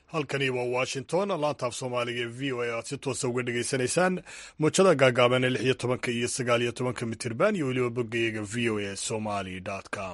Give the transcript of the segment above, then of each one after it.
halkani waa washington laantaaf soomaaliga ee v o a aad si toosa uga dhegaysanaysaan muujada gaagaaban ee lix iyo tobanka iyo sagaal iyo tobanka mitirban iyo weliba boggayaga v o a somali com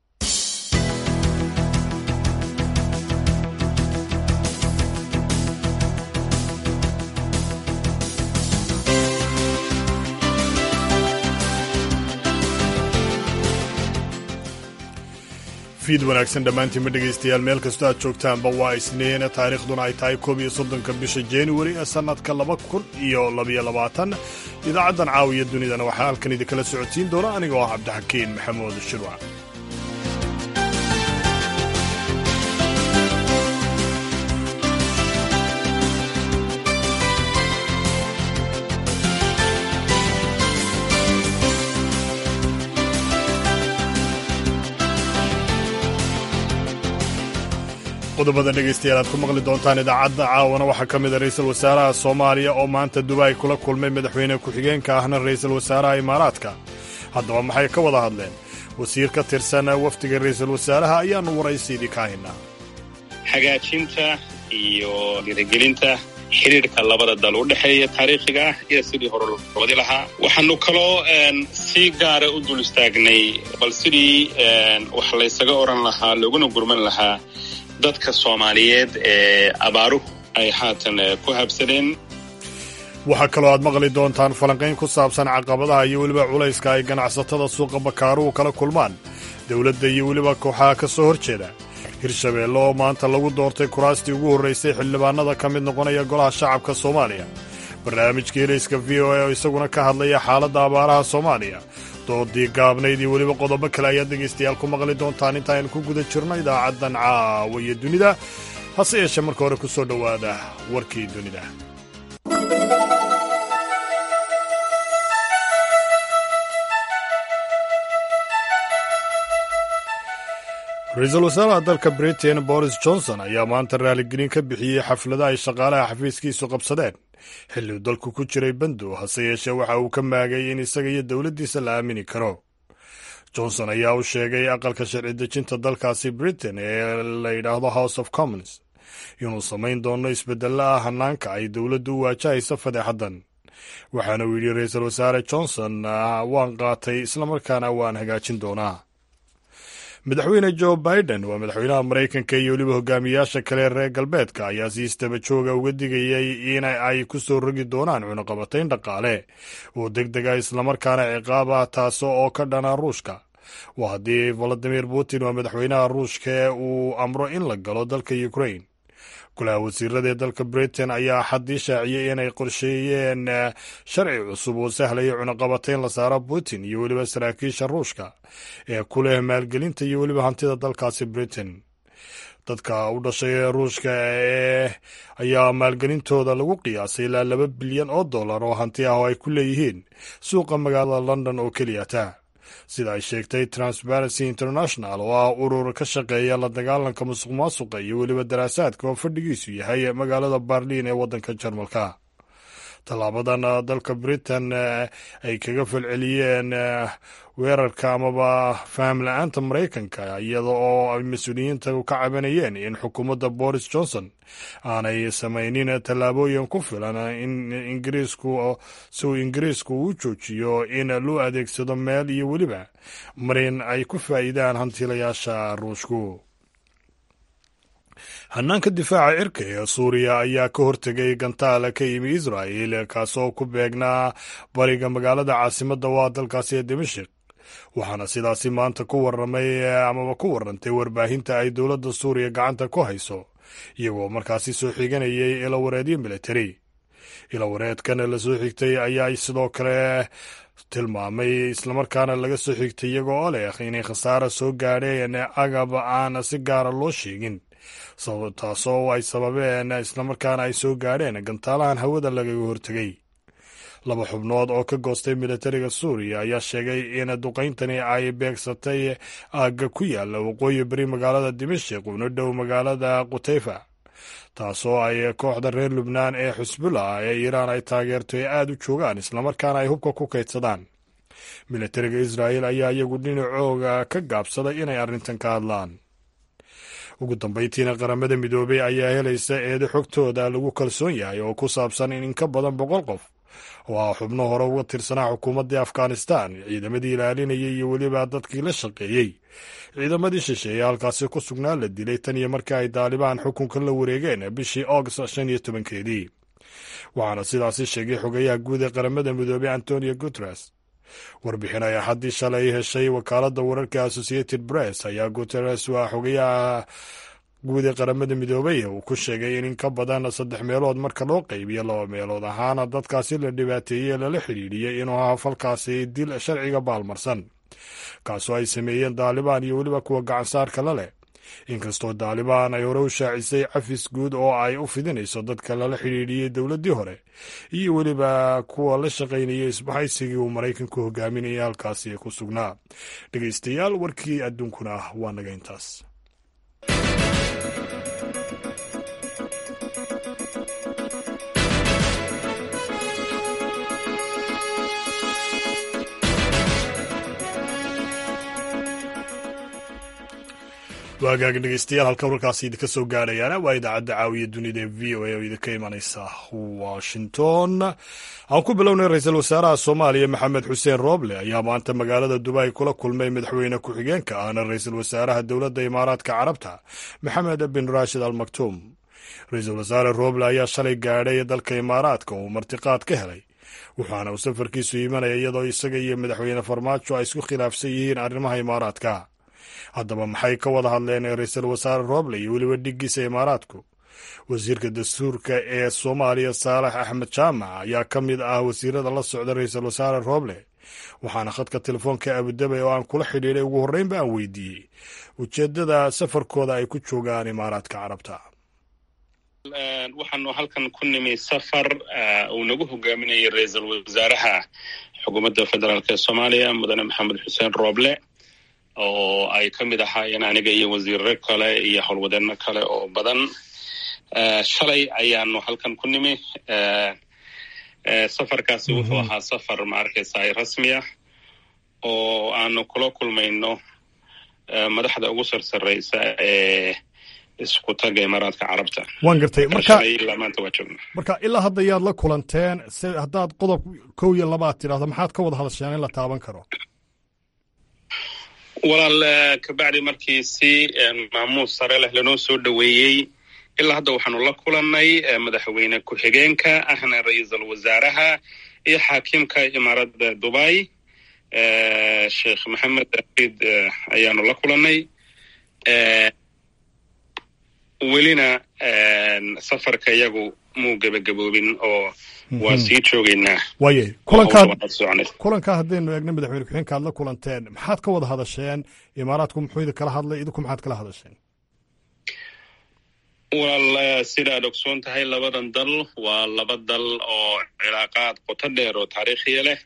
fiid wanaagsan dhammaantiinma dhegaystayaal meel kastoo aad joogtaanba waa isniin taariikhduna ay tahay koob iyo soddonka bisha januari ee sannadka laba kun iyo labaiyo labaatan idaacaddan caawiya dunidana waxaa halkan idinkala socodsiin doona anigoo ah cabdixakiin maxamuud shirwac qodobada dhegaystayaal aad ku maqli doontaan idaacadda caawana waxaa ka mida ra'iisul wasaaraha soomaaliya oo maanta dubaay kula kulmay madaxweyne ku-xigeenka ahna ra'iisul wasaaraha imaaraadka haddaba maxay ka wada hadleen wasiir ka tirsan wafdiga ra'iisul wasaaraha ayaannu waraysiidii ka haynaa hagaajinta iyo dhiirigelinta xidhiirka labada dal u dhexeeya taariikhiga ah iyo sidii hore loo wadi lahaa waxaanu kaloo si gaara u dul istaagnay bal sidii wax laysaga odhan lahaa looguna gurman lahaa dadka soomaaliyeed ee abaaruhu ay haatan ku habsadeen waxaa kaloo aad maqli doontaan falanqayn ku saabsan caqabadaha iyo weliba culayska ay ganacsatada suuqa bakaaruhu kala kulmaan dowladda iyo weliba kooxaha ka soo hor jeeda hirshabeelle oo maanta lagu doortay kuraastii ugu horraysay xildhibaanada ka mid noqonaya golaha shacabka soomaaliya barnaamijka helayska v o a oo isaguna ka hadlaya xaaladda abaaraha soomaaliya doodii gaabnayd iyo weliba qodobo kale ayaad dhegaystayaal ku maqli doontaan intaaynu ku guda jirno idaacaddan caawa iyo dunida hase yeeshee marka hore ku soo dhowaada warkii dunida ra-iisul wasaaraha dalka britain boris johnson ayaa maanta raaligelin ka bixiyey xaflada ay shaqaalaha xafiiskiisu qabsadeen xilli uu dalku ku jiray bandow hase yeeshee waxa uu ka maagay in isaga iyo dowladdiisa la aamini karo johnson ayaa u sheegay aqalka sharci dejinta dalkaasi britain ee la yidhaahdo house of commons inuu samayn doono isbeddelo ah hanaanka ay dowladdu u waajahaysa fadeexaddan waxaana uu yidhi ra-iisul wasaare johnson waan qaatay islamarkaana waan hagaajin doonaa madaxweyne joe biden waa madaxweynaha maraykanka iyo weliba hogaamiyaasha kale reer galbeedka ayaa si istaba jooga uga digayay in ay ku soo rogi doonaan cunaqabatayn dhaqaale oo deg deg ah islamarkaana ciqaab ah taaso oo ka dhana ruushka waa haddii valadimir putin waa madaxweynaha ruushka ee uu amro in la galo dalka ukrain golaha wasiirada ee dalka britain ayaa xaddii shaaciyey inay qorsheeyeen sharci cusub oo sahlaya cunaqabatayn la saaro putin iyo weliba saraakiisha ruushka ee ku leh maalgelinta iyo weliba hantida dalkaasi britain dadka u dhashay ee ruushka ee ayaa maalgelintooda lagu qiyaasay ilaa laba bilyan oo dollar oo hanti ah oo ay ku leeyihiin suuqa magaalada london oo keliyata sida ay sheegtay transparency international oo ah urur ka shaqeeya la dagaalanka musuq maasuqa iyo weliba daraasaadka oo fadhigiisu yahay magaalada barliin ee waddanka jarmalka tallaabadan dalka britain ay kaga falceliyeen weerarka amaba faham la-aanta maraykanka iyada oo ay mas-uuliyiinta ka cabanayeen in xukuumadda boris johnson aanay samaynin tallaabooyin ku filan in ingiriisku si uu ingiriisku u joojiyo in loo adeegsado meel iyo weliba marin ay ku faa'iidaan hantiilayaasha ruushku hanaanka difaaca cirka ee suuriya ayaa ka hortegay gantaala ka yimi israa'il kaasoo ku beegnaa bariga magaalada caasimadda waa dalkaasi ee dimashik waxaana sidaasi maanta ku waramay amaba ku warantay warbaahinta ay dowladda suuriya gacanta ku hayso iyagoo markaasi soo xiganayay ilawareedyo militari ilawareedkan la soo xigtay ayaa sidoo kale tilmaamay islamarkaana laga soo xigtay iyagoo oo leh inay khasaara soo gaadheen agab aan si gaara loo sheegin taasoo ay sababeen islamarkaana ay soo gaadheen gantaalahan hawada lagaga hortegay laba xubnood oo ka goostay militariga suuriya ayaa sheegay in duqayntani ay beegsatay aagga ku yaala waqooyi beri magaalada dimashik una dhow magaalada qutayfa taasoo ay kooxda reer lubnaan ee xusbullah ee iiraan ay taageerto ee aada u joogaan islamarkaana ay hubka ku kaydsadaan militariga israa'il ayaa iyagu dhinacooga ka gaabsaday inay arrintan ka hadlaan ugu dambayntiina qaramada midoobey ayaa helaysa eedo xogtooda lagu kalsoon yahay oo ku saabsan in in ka badan boqol qof oo ah xubno hore uga tirsanaa xukuumaddii afghanistan ciidamadii ilaalinayay iyo weliba dadkii la shaqeeyey ciidamadii shisheeye halkaasi ku sugnaa la dilay tan iyo markii ay daalibaan xukunka la wareegeen bishii august shan iyo tobankeedii waxaana sidaasi sheegay xogayaha guud ee qaramada midoobey antonio guteres warbixin ay axaddii shalay heshay wakaaladda wararka associated press ayaa guteres waa xogayaha guud ee qaramada midoobey uu ku sheegay in in ka badan saddex meelood marka loo qaybiyo laba meelood ahaana dadkaasi la dhibaateeyey ee lala xidhiidhiyey inuu ahaa falkaasi dil sharciga baalmarsan kaasoo ay sameeyeen daalibaan iyo weliba kuwa gacansaarka la leh inkastoo daalibaan ay hore u shaacisay cafis guud oo ay u fidinayso dadka lala xidhiidhiyey dowladdii hore iyo weliba kuwa la shaqaynayay isbahaysigii uu maraykanku hogaaminayay halkaasi ku sugnaa dhegeystayaal warkii adduunkuna waa naga intaas waagaag dhegeystayaal halka warkaasi idinka soo gaadhayaana waa idaacadda caawiya dunida ee v o a oo idinka imanaysa washington aan ku bilownay ra-iisul wasaaraha soomaaliya maxamed xuseen rooble ayaa maanta magaalada dubai kula kulmay madaxweyne ku-xigeenka ahna ra-iisul wasaaraha dowladda imaaraadka carabta maxamed bin raashid al maktuum ra-iisul wasaare rooble ayaa shalay gaadhay dalka imaaraadka uu martiqaad ka helay waxaana uu safarkiisu imanaya iyadoo isaga iyo madaxweyne farmaajo ay isku khilaafsan yihiin arrimaha imaaraadka haddaba maxay ka wada hadleen ra-iisul wasaare rooble iyo weliba dhiggiisa imaaraadku wasiirka dastuurka ee soomaaliya saalax axmed jaamac ayaa ka mid ah wasiirada la socda ra-iisul wasaare rooble waxaana khadka telefoonka abudabay oo aan kula xidhiidhay ugu horreynba aan weydiiyey ujeeddada safarkooda ay ku joogaan imaaraadka carabta waxaanu halkan ku nimi safar uu nagu hogaaminayay ra-iisul wasaaraha xukuumadda federaalk ee soomaaliya mudane maxamed xuseen rooble oo ay ka mid ahaayeen aniga iyo wasiirre kale iyo howlwadeenno kale oo badan shalay ayaanu halkan ku nimi safarkaasi wuxuu ahaa safar ma arkaysa rasmi ah oo aanu kula kulmayno madaxda ugu sarsareysa ee isku taga imaaraadka carabta waan gartay marka ilaa maanta waa joogna marka ilaa hadda yaad la kulanteen se haddaad qodob kow iyo labaad tidhahdo maxaad ka wada hadasheen in la taaban karo walaal kabacdi markii si maamuus sare leh lanoo soo dhoweeyey ilaa hadda waxaanu la kulannay madaxweyne ku-xigeenka ahna ra-iisul wasaaraha iyo xaakimka imaaradda dubai sheekh maxamed aid ayaanu la kulannay welina safarka iyagu muu gebagaboobin oo waa sii joogaynaa waaye kulankaad kulankaa haddaynu eegna madaxweyne ku-xigeenka aad la kulanteen maxaad ka wada hadasheen imaaraadku muxuu idin kala hadlay idinku maxaad kala hadasheen walaal sida aad ogsoon tahay labadan dal waa laba dal oo cilaaqaad qoto dheer oo taariikhiya leh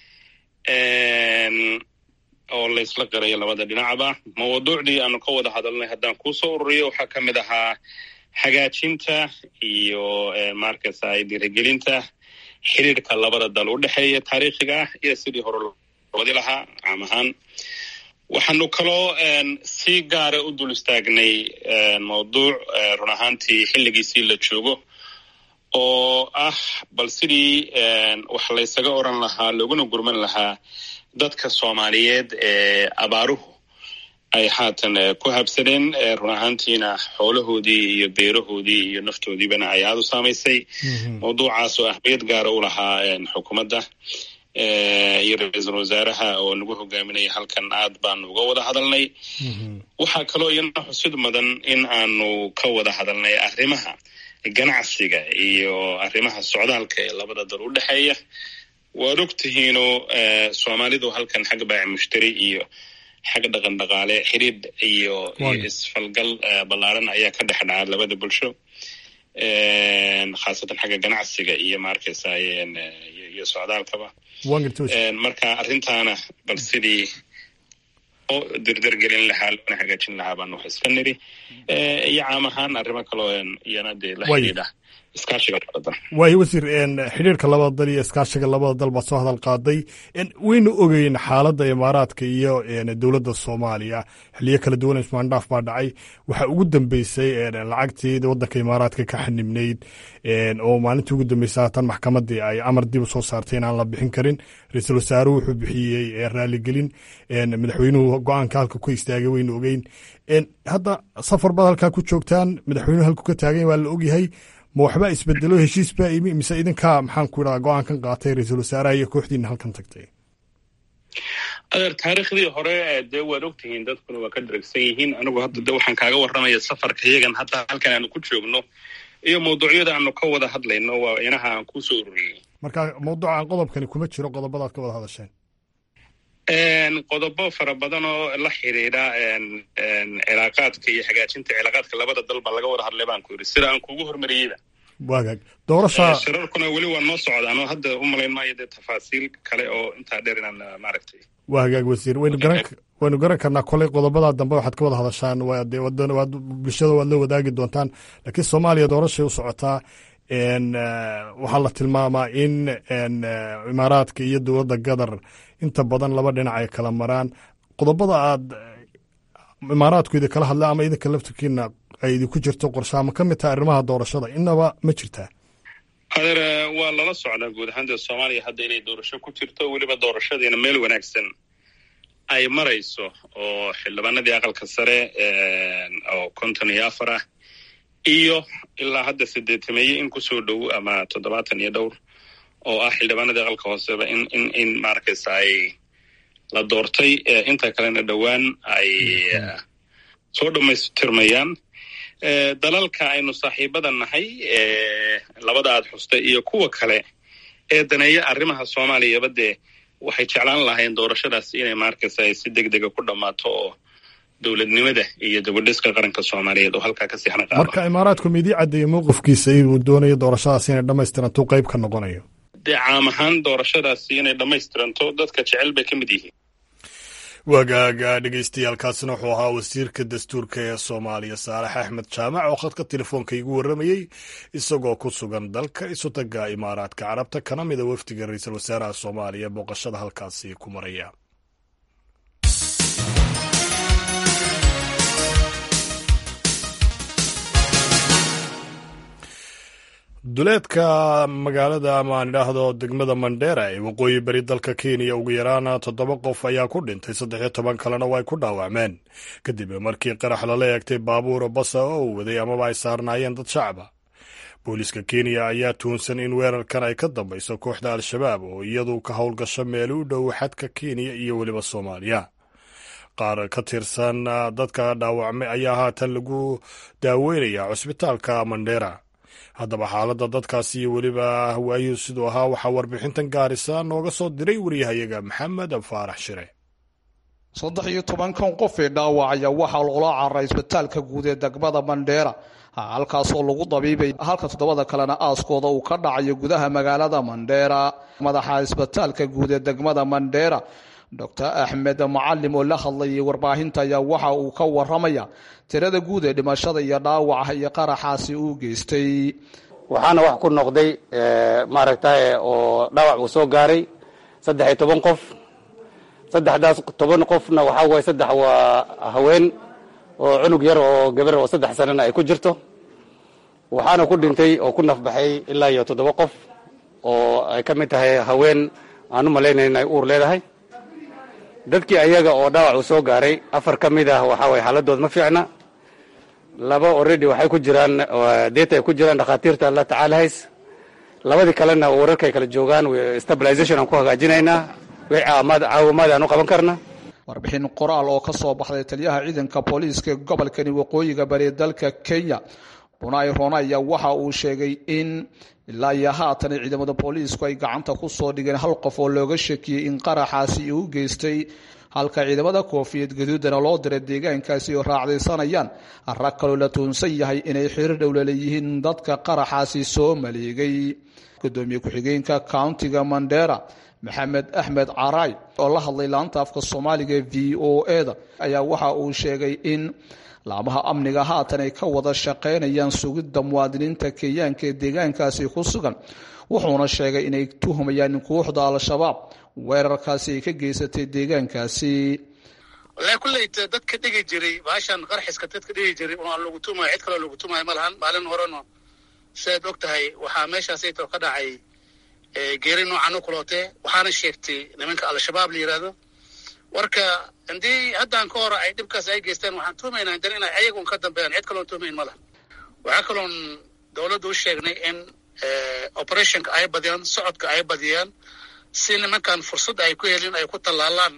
oo laysla qirayo labada dhinacba mawduucdii aanu ka wada hadalnay haddaan kuusoo ururiyo waxaa ka mid ahaa hagaajinta iyo markasa dhiirigelinta xiriirka labada dal u dhexeeya taariikhiga ah iyo sidii hore wadi lahaa caam ahaan waxaanu kaloo si gaara u dul istaagnay mawduuc run ahaantii xilligiisii la joogo oo ah bal sidii wax laysaga oran lahaa looguna gurman lahaa dadka soomaaliyeed ee abaaruhu ay haatan ku habsadeen run ahaantiina xoolahoodii iyo beerahoodii iyo naftoodiibana ay aada u saamaysay mawduucaas oo ahmiyad gaara u lahaa xukuumadda iyo ra-iisul wasaaraha oo nagu hogaaminaya halkan aad baanu uga wada hadalnay waxaa kaloo iyana xusid mudan in aanu ka wada hadalnay arrimaha ganacsiga iyo arrimaha socdaalka ee labada dal u dhexeeya waad og tihiino soomaalidu halkan xag baaci mushtari iyo xag dhaqan dhaqaale xidhiidh iyo iyo isfalgal ballaaran ayaa ka dhex dhaca labada bulsho khaasatan xagga ganacsiga iyo maarkaysa iyo socdaalkaba marka arrintaana bal sidii oo dirdirgelin lahaa loona hagaajin lahaa baan wax iska niri iyo caam ahaan arrimo kaloo iyana dee la xidhiidha iskaashiga labada dal waayo wasiir xidhiirka labada dal iyo iskaashiga labada dal baad soo hadal qaaday waynu ogeyn xaaladda imaaraadka iyo dowladda soomaaliya xiliyo kala duwan ismaandhaaf baa dhacay waxaa ugu dambeysay lacagtii waddanka imaaraadka ka xanibnayd oo maalintii ugu dambeysay haatan maxkamadii ay amar dib u soo saartay inaan la bixin karin ra-iisul wasaaruhu wuxuu bixiyey raaligelin madaxweynuhu go-aanka halka ku istaagay waynu ogeyn hadda safar baad halkaa ku joogtaan madaxweynuhu halku ka taagan waa la ogyahay ma waxbaa isbedelo heshiis baa imi mise idinkaa maxaan ku idhaha go-aankan qaatay ra-iisul wasaaraha iyo kooxdiina halkan tagtay adeer taariikhdii hore dee waad ogtihiin dadkuna waa ka daragsan yihiin anigu hadda de waxaan kaaga warramaya safarka yagan hadda halkan aanu ku joogno iyo mawduucyada aanu ka wada hadlayno waa inaha aan kusoo ururiyey marka mawduucan qodobkani kuma jiro qodobadaad ka wada hadasheen qodobo fara badan oo la xidhiidha cilaaqaadka iyo hagaajinta cilaaqaadka labada dal baa laga wada hadlay baan ku yidhi sida aan kuugu hormariyeyba waagaag doorasha shirarkuna weli waa noo socdaan oo hadda u malayn maayo dee tafaasiil kale oo intaa dheer inaan maaragtay waa hagaag wasiir waynu garan waynu garan karnaa koley qodobadaa dambe waxaad ka wada hadashaan wade waad bulshada waad la wadaagi doontaan laakiin soomaaliya doorashay u socotaa waxaa la tilmaamaa in imaaraadka iyo dowladda qatar inta badan laba dhinac ay kala maraan qodobada aad imaaraadku idin kala hadla ama idinka laftirkiina ay idinku jirto qorshaa ma ka mid taha arrimaha doorashada inaba ma jirtaa adeer waa lala socdaa guud ahaan dee soomaaliya hadda inay doorasho ku jirto weliba doorashadiina meel wanaagsan ay marayso oo xildhibaanadii aqalka sare oo konton iyo afar ah iyo ilaa hadda sideetameeye in kusoo dhow ama toddobaatan iyo dhowr oo ah xildhibaanadii aqalka hooseba in in in maaragtaysa ay la doortay inta kalena dhowaan ay soo dhammaystirmayaan dalalka aynu saaxiibada nahay labada aad xustay iyo kuwa kale ee daneeya arrimaha soomaaliyaba dee waxay jeclaan lahayn doorashadaas inay maarkaysa ay si deg dega ku dhammaato oo dowladnimada iyo dabadhiska qaranka soomaaliyeed oo halkaa ka siixna qaado marka imaaraadku midii caddeeyey mowqifkiisa inuu doonayo doorashadaas inay dhammaystiranto qayb ka noqonayo dee caam ahaan doorashadaasi inay dhammaystiranto dadka jecel bay ka mid yihiin waagaaga dhegeystayaaalkaasina wuxuu ahaa wasiirka dastuurka ee soomaaliya saalax axmed jaamac oo khadka telefoonka igu warramayey isagoo ku sugan dalka isutaga imaaraadka carabta kana mida wafdiga ra-iisul wasaaraha soomaaliya booqashada halkaasi ku maraya duleedka magaalada ama aan idhaahdo degmada mandheera ee waqooyi beri dalka kenya ugu yaraan toddoba qof ayaa ku dhintay saddex iyo toban kalena waa ay ku dhaawacmeen kadib markii qarax lala eegtay baabuura basa oo uu waday amaba ay saarnaayeen dad shacaba booliiska kenya ayaa tuunsan in weerarkan ay ka dambayso kooxda al-shabaab oo iyadu ka howlgasho meel u dhow xadka kenya iyo weliba soomaaliya qaar ka tirsan dadka dhaawacmay ayaa haatan lagu daaweynaya cusbitaalka mandheera haddaba xaaladda dadkaasi iyo weliba waayuhu siduu ahaa waxaa warbixintan gaarisa nooga soo diray wariyahayaga maxamed faarax shire saddex iyo tobankan qof ee dhaawacaya waxaa loola cararay isbitaalka guud ee degmada mandheera halkaasoo lagu dabiibay halka toddobada kalena aaskooda uu ka dhacayo gudaha magaalada mandheera madaxa isbitaalka guud ee degmada mandheera doctor axmed macalim oo la hadlayay warbaahinta ayaa waxa uu ka waramaya tirada guud ee dhimashada iyo dhaawaca iyo qaraxaasi uu geystay waxaana wax ku noqday maaragtay oo dhaawac uu soo gaaray saddex iyo toban qof saddexdaas toban qofna waxaa waye saddex waa haween oo cunug yar oo gabar oo saddex sanana ay ku jirto waxaana ku dhintay oo ku nafbaxay ilaa iyo toddoba qof oo ay ka mid tahay haween aan u malaynayn inay uur leedahay dadkii ayaga oo dhaawac uu soo gaaray afar ka mid ah waxaa waye xaaladood ma fiicna laba already waxay ku jiraan deeta ay ku jiraan dhakhaatiirta la tacaalahays labadii kalena wararkay kala joogaan stabilization aan ku hagaajinaynaa wixii caawamaad caawimaad aan u qaban karna warbixin qoraal oo ka soo baxday taliyaha ciidanka booliiska gobolkani waqooyiga bari dalka kenya bunay ronaya waxa uu sheegay in ilaa iyo haatan ciidamada booliisku ay gacanta ku soo dhigeen hal qof oo looga shakiyey in qaraxaasi uu geystay halka ciidamada koofiyad gaduudana loo diray deegaankaasi oo raacdaysanayaan rag kaloo la tuunsan yahay inay xiriir dhowla leeyihiin dadka qaraxaasi soo maleegay gudoomiye ku-xigeenka countiga mandera maxamed axmed caraay oo la hadlay laanta afka soomaaliga v o eda ayaa waxa uu sheegay in laamaha amniga haatan ay ka wada shaqaynayaan sugidda muwaadiniinta kenyaanka ee deegaankaasi ku sugan wuxuuna sheegay inay tuhumayaan in kooxda al-shabaab weerarkaasi ay ka geysatay deegaankaasi walahi kulleyta dadka dhigi jiray baashan qarxiska dadka dhigi jiray oo aan lagu tumayo cid kaloo lagu tumayo ma lahan maalin horena sidaad og tahay waxaa meeshaasayto ka dhacay geeri noocan u kulootee waxaana sheegtay nimanka al-shabaab la yidhaahdo warka haddii haddaan ka hor ay dhibkaas ay geystaan waxaan tuumaynaa dan inay ayagun ka dambeeyaan cid kaloon tuumayn ma laha waxaa kaloon dowladda u sheegnay in operationka ay badiyaan socodka ay badiyaan si nimankan fursad ay ku helin ay ku tallaalaan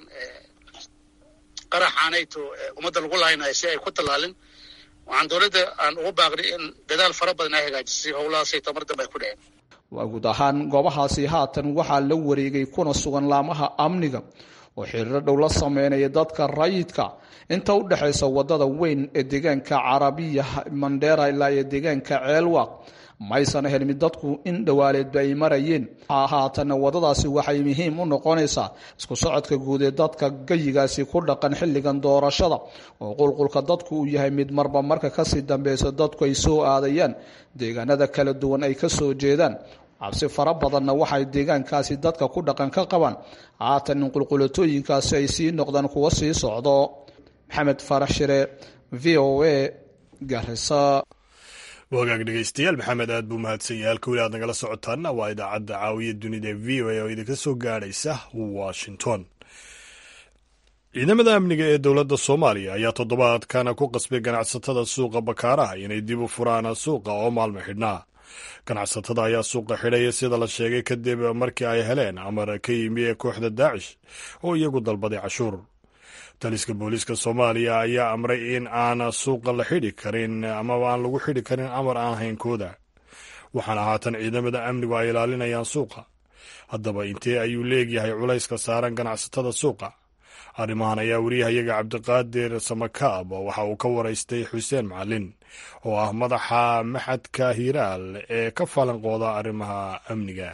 qaraxaanayto ummadda lagu laaynayo si ay ku tallaalin waxaan dowladda aan ugu baaqnay in dadaal fara badan ay hagaajisay howlahaasay tamar dambe ay ku dhaceen waa guud ahaan goobahaasi haatan waxaa la wareegay kuna sugan laamaha amniga oo xiriiro dhow la sameynaya dadka rayidka inta u dhexaysa wadada weyn ee deegaanka carabiya mandera ilaa iyo deegaanka ceelwaq maysan helmin dadku in dhowaaleedba ay marayeen haatanna wadadaasi waxay muhiim u noqonaysaa isku socodka guud ee dadka gayigaasi ku dhaqan xilligan doorashada oo qulqulka dadku uu yahay mid marba marka kasii dambeysa dadku ay soo aadayaan deegaanada kala duwan ay kasoo jeedaan cabsi fara badanna waxay deegaankaasi dadka ku dhaqan ka qabaan haatan in qulqulatooyinkaasi ay sii noqdaan kuwa sii socdo maxamed farax shire v o a garisa wagaag dhegeystayaal maxamed aad buu mahadsan yahay halka weli aad nagala socotaana waa idaacadda caawiya dunida ee v o a oo idinka soo gaadhaysa washington ciidamada amniga ee dowladda soomaaliya ayaa toddobaadkana ku qasbay ganacsatada suuqa bakaaraha inay dib u furaan suuqa oo maalmo xidhnaa ganacsatada ayaa suuqa xidhaya sida la sheegay kadib markii ay heleen amar ka yimi ee kooxda daacish oo iyagu dalbaday cashuur taliska booliiska soomaaliya ayaa amray in aan suuqa la xidhi karin amaba aan lagu xidhi karin amar aan haynkooda waxaana haatan ciidamada amnigu ay ilaalinayaan suuqa haddaba intee ayuu leegyahay culayska saaran ganacsatada suuqa arrimahan ayaa wariyahayaga cabdiqaadir samakaab waxa uu ka waraystay xuseen macalin oo ah madaxa maxadka hiiraal ee ka falanqooda arrimaha amniga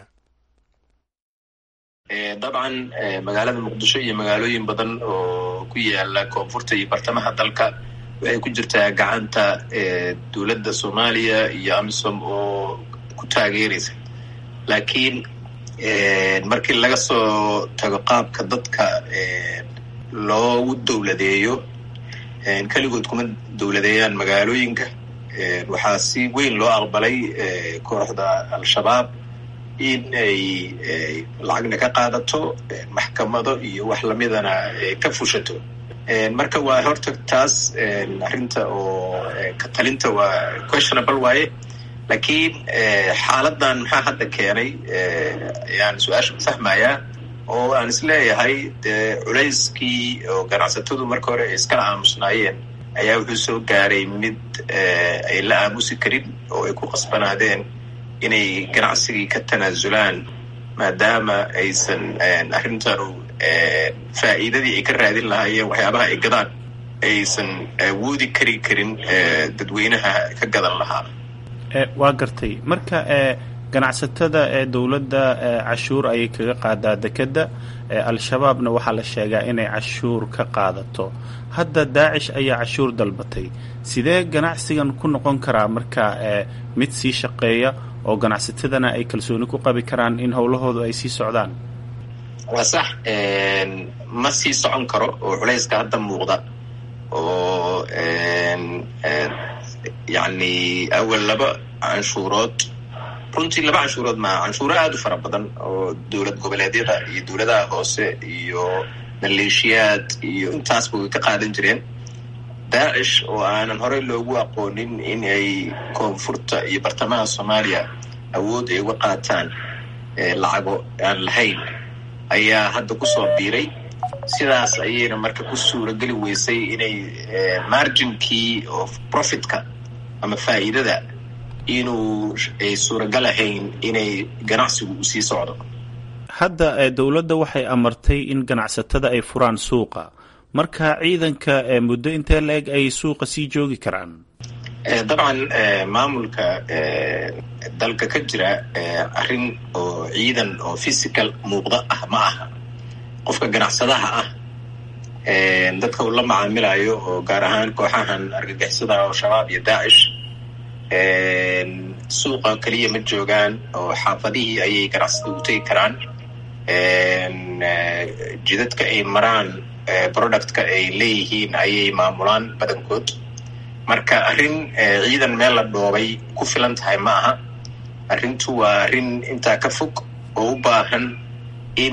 dabcan magaalada muqdisho iyo magaalooyin badan oo ku yaala koonfurta iyo bartamaha dalka waxay ku jirtaa gacanta dowladda soomaaliya iyo amisom oo ku taageeraysa laakiin markii laga soo tago qaabka dadka loogu dowladeeyo keligood kuma dowladeeyaan magaalooyinka waxaa si weyn loo aqbalay kooxda al-shabaab in ay lacagna ka qaadato maxkamado iyo wax lamidana ka fushato marka waa horta taas arrinta oo ka talinta waa questionable waaye laakiin xaaladan maxaa hadda keenay ayaan su-aasha fahmayaa oo aan isleeyahay dee culayskii oo ganacsatadu marka hore ay iskala aamusnaayeen ayaa wuxuu soo gaaray mid ay la aamusi karin oo ay ku qasbanaadeen inay ganacsigii ka tanaasulaan maadaama aysan arrintanu faa'iidadii ay ka raadin lahaayeen waxyaabaha ay gadaan aysan awoodi kari karin dadweynaha ka gadan lahaa waa gartay marka ganacsatada ee dowladda cashuur ayay kaga qaadaa dekedda al-shabaabna waxaa la sheegaa inay cashuur ka qaadato hadda daacish ayaa cashuur dalbatay sidee ganacsigan ku noqon karaa marka mid sii shaqeeya oo ganacsatadana ay kalsooni ku qabi karaan in howlahoodu ay sii socdaan waa sax ma sii socon karo oo culayska hadda muuqda oo yacni awal laba canshuurood runtii laba canshuurood maa canshuuro aada u fara badan oo dowlad goboleedyada iyo dowladaha hoose iyo maleeshiyaad iyo intaasba way ka qaadan jireen daacish oo aanan horey loogu aqoonin in ay koonfurta iyo bartamaha soomaaliya awood ay uga qaataan lacago aan lahayn ayaa hadda kusoo biiray sidaas ayayna marka ku suurageli weysay inay marginkii oo profitka ama faa'iidada inuu ay suuragal ahayn inay ganacsigu u sii socdo hadda dowladda waxay amartay in ganacsatada ay furaan suuqa marka ciidanka muddo intee la-eg ay suuqa sii joogi karaan dabcan maamulka dalka ka jira arrin oo ciidan oo physical muuqda ah ma aha qofka ganacsadaha ah dadka uu la macaamilayo oo gaar ahaan kooxahan argagixisada oo shabaab iyo daacish suuqa keliya ma joogaan oo xaafadihii ayay ganacsada u tegi karaan jidadka ay maraan productka ay leeyihiin ayay maamulaan badankood marka arrin ciidan meel la dhoobay ku filan tahay ma aha arrintu waa arrin intaa ka fog oo u baahan in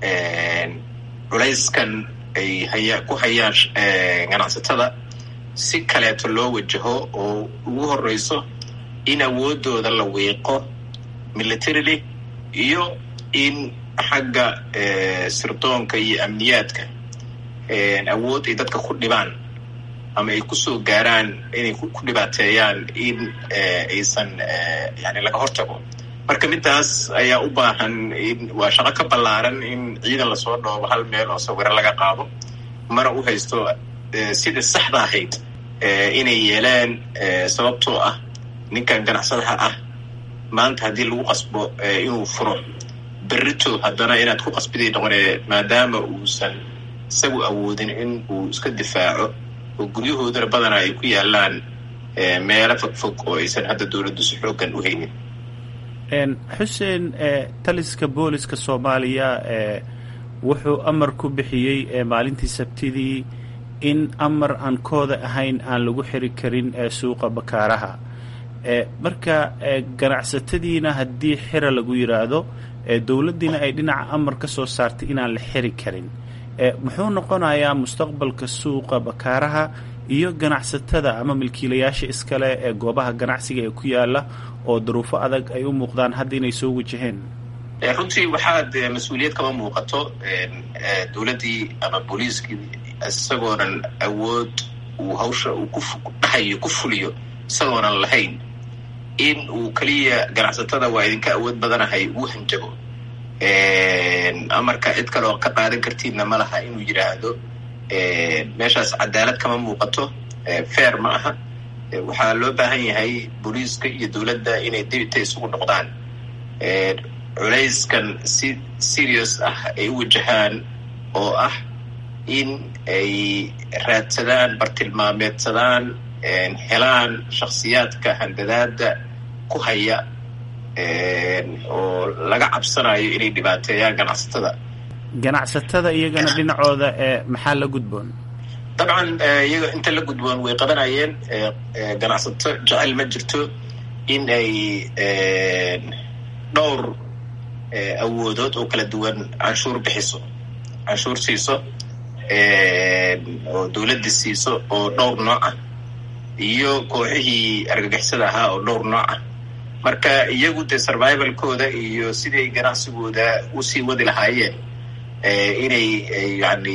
culayskan ay haya ku hayaan ganacsatada si kaleeto loo wajaho oo ugu horeyso in awoodooda la wiiqo militarily iyo in xagga sirdoonka iyo amniyaadka awood ay dadka ku dhibaan ama ay kusoo gaaraan inay ku dhibaateeyaan in aysan yani laga hortago marka midaas ayaa u baahan in waa shaqo ka ballaaran in ciidan lasoo dhoobo hal meel oo sawiro laga qaado mana u haysto sidai saxda ahayd inay yeelaan sababtoo ah ninkan ganacsadaha ah maanta haddii lagu qasbo inuu furo berrito haddana inaad ku qasbiday noqonee maadaama uusan isagu awoodin in uu iska difaaco oo guryahoodana badanaa ay ku yaalaan meelo fogfog oo aysan hadda dowladdu si xooggan u haynin xuseen taliska booliska soomaaliya wuxuu amar ku bixiyey maalintii sabtidii in amar aan kooda ahayn aan lagu xiri karin suuqa bakaaraha marka ganacsatadiina haddii xira lagu yidhaahdo dowladdiina ay dhinaca amar ka soo saartay inaan la xiri karin muxuu noqonayaa mustaqbalka suuqa bakaaraha iyo ganacsatada ama milkiilayaasha iskale ee goobaha ganacsiga ee ku yaala oo daruufo adag ay u muuqdaan hadda inay soo wajaheen runtii waxaad mas-uuliyad kama muuqato dowladdii ama booliiskii isagoonan awood uu hawsha uu ku dhahayo ku fuliyo isagoonan lahayn in uu keliya ganacsatada waa idinka awood badanahay uu hanjago amarka cid kaleoo ka qaadan kartiidna ma laha inuu yidhaahdo meeshaas cadaalad kama muuqato fair ma aha waxaa loo baahan yahay booliiska iyo dowladda inay dibita isugu noqdaan culayskan si serious ah ay u wajahaan oo ah in ay raadsadaan bartilmaameedsadaan helaan shakhsiyaadka handadaada ku haya oo laga cabsanayo inay dhibaateeyaan ganacsatada ganacsatada iyagana dhinacooda maxaa la gudboon dabcan iyaga inta la gudboon way qabanayeen ganacsato jecel ma jirto in ay dhowr awoodood oo kala duwan canshuur bixiso canshuur siiso oo dowladda siiso oo dhowr nooc ah iyo kooxihii argagixisada ahaa oo dhowr nooc ah marka iyagu dee survivalkooda iyo siday ganacsigooda usii wadi lahaayeen inay yani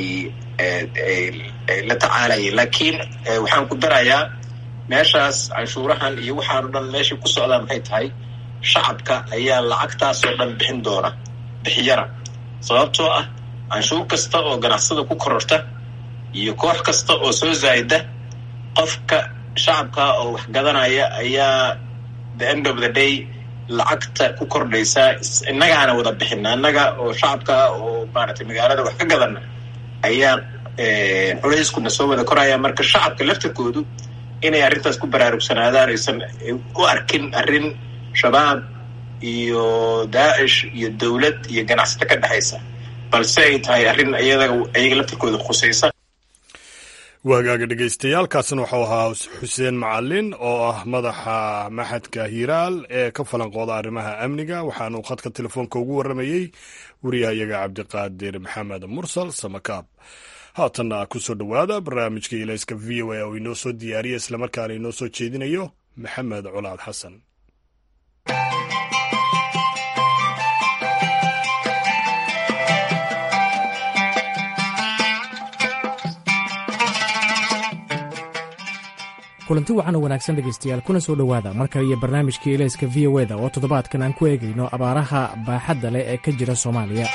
la tacaalayeen laakiin waxaan ku darayaa meeshaas canshuurahan iyo waxaan o dhan meeshay ku socdaan maxay tahay shacabka ayaa lacagtaasoo dhan bixin doona bixiyana sababtoo ah canshuur kasta oo ganacsada ku kororta iyo koox kasta oo soo zaayda qofka shacabka oo wax gadanaya ayaa the end of the day lacagta ku kordhaysaa innagaana wada bixina innaga oo shacabka oo maaragtay magaalada wax ka gadana ayaa culeyskuna soo wada koraya marka shacabka laftirkoodu inay arrintaas ku baraarugsanaadaan aysan u arkin arrin shabaab iyo daacish iyo dowlad iyo ganacsato ka dhexaysa balse ay tahay arrin iyada iyaga laftirkooda khusaysa waagaaga dhegaystayaaalkaasina waxau ahaa xuseen macalin oo ah madaxa maxadka hiiraal ee ka falanqooda arrimaha amniga waxaanu khadka telefoonka ugu warramayey wariyahayaga cabdiqaadir maxamed mursal samakaab haatanna ku soo dhowaada barnaamijka ilayska v o a oo inoo soo diyaariya islamarkaana inoo soo jeedinayo maxamed colaad xasan kulanti wacan oo wanaagsan dhegaystayaal kuna soo dhowaada mar kale iyo barnaamijkii ilayska v o eda oo toddobaadkan aan ku eegayno abaaraha baaxadda leh ee ka jira soomaaliya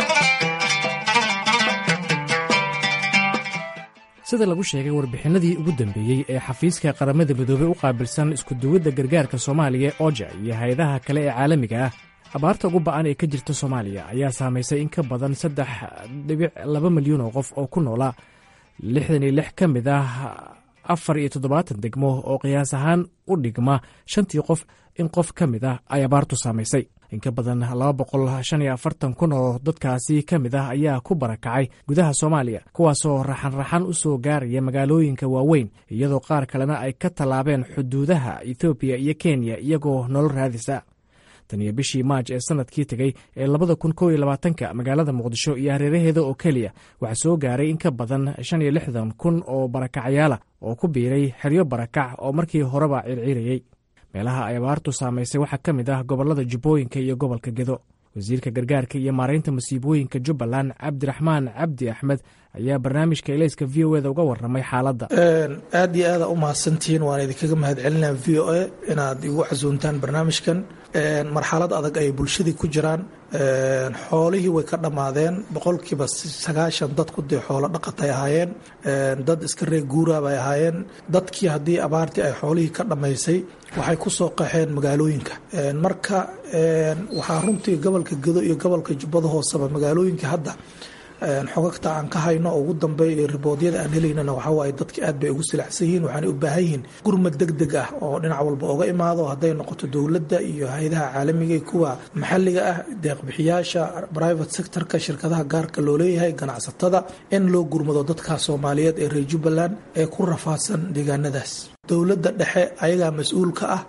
sida lagu sheegay warbixinadii ugu dambeeyey ee xafiiska qaramada midoobey u qaabilsan iskuduwadda gargaarka soomaaliya oja iyo hay-adaha kale ee caalamiga ah abaarta ugu ba'an ee ka jirta soomaaliya ayaa saamaysay in ka badan saddex dhibic laba milyan oo qof oo ku noola lixdan iyo lix ka mid ah afar iyo toddobaatan degmo oo qiyaas ahaan u dhigma shantii qof in qof ka mid ah ay abaartu saamaysay in ka badan laba boqol shan iyo afartan kun oo dadkaasi ka mid ah ayaa ku barakacay gudaha soomaaliya kuwaasoo raxan-raxan u soo gaaraya magaalooyinka waaweyn iyadoo qaar kalena ay ka tallaabeen xuduudaha ethoobiya iyo kenya iyagoo nolol raadisa tan iyo bishii maaj ee sanadkii tegey ee labada kun kow iyo labaatanka magaalada muqdisho iyo hareeraheeda oo keliya waxaa soo gaaray in ka badan shan iyo lixdan kun oo barakacyaala oo ku biiray xeryo barakac oo markii horeba circiirayey meelaha ay abaartu saamaysay waxaa ka mid ah gobollada jubbooyinka iyo gobolka gedo wasiirka gargaarka iyo maaraynta masiibooyinka jubbaland cabdiraxmaan cabdi axmed ayaa barnaamijka elayska v o eda uga waramay xaaladda aad iyo aada u mahadsantihiin waan idinkaga mahadcelinaa v o a inaad igu casuuntaan barnaamijkan marxalad adag ay bulshadii ku jiraan xoolihii way ka dhammaadeen boqolkiiba sagaashan dadku dee xoolo dhaqatay ahaayeen dad iska reeg guuraab ay ahaayeen dadkii haddii abaartii ay xoolihii ka dhammaysay waxay ku soo qaxeen magaalooyinka marka waxaa runtii gobolka gedo iyo gobolka jubbada hooseba magaalooyinka hadda xogagta aan ka hayno ugu dambeeya riboodyada aan helaynana waxawaaye dadka aad bay ugu silacsan yihiin waxaanay u baahan yihiin gurmad deg deg ah oo dhinac walba oga imaado hadday noqoto dowladda iyo hay-adaha caalamiga kuwa maxalliga ah deeqbixiyaasha private sectorka shirkadaha gaarka loo leeyahay ganacsatada in loo gurmado dadka soomaaliyeed ee reer jubbaland ee ku rafaadsan deegaanadaas dowladda dhexe ayagaa mas-uulka ah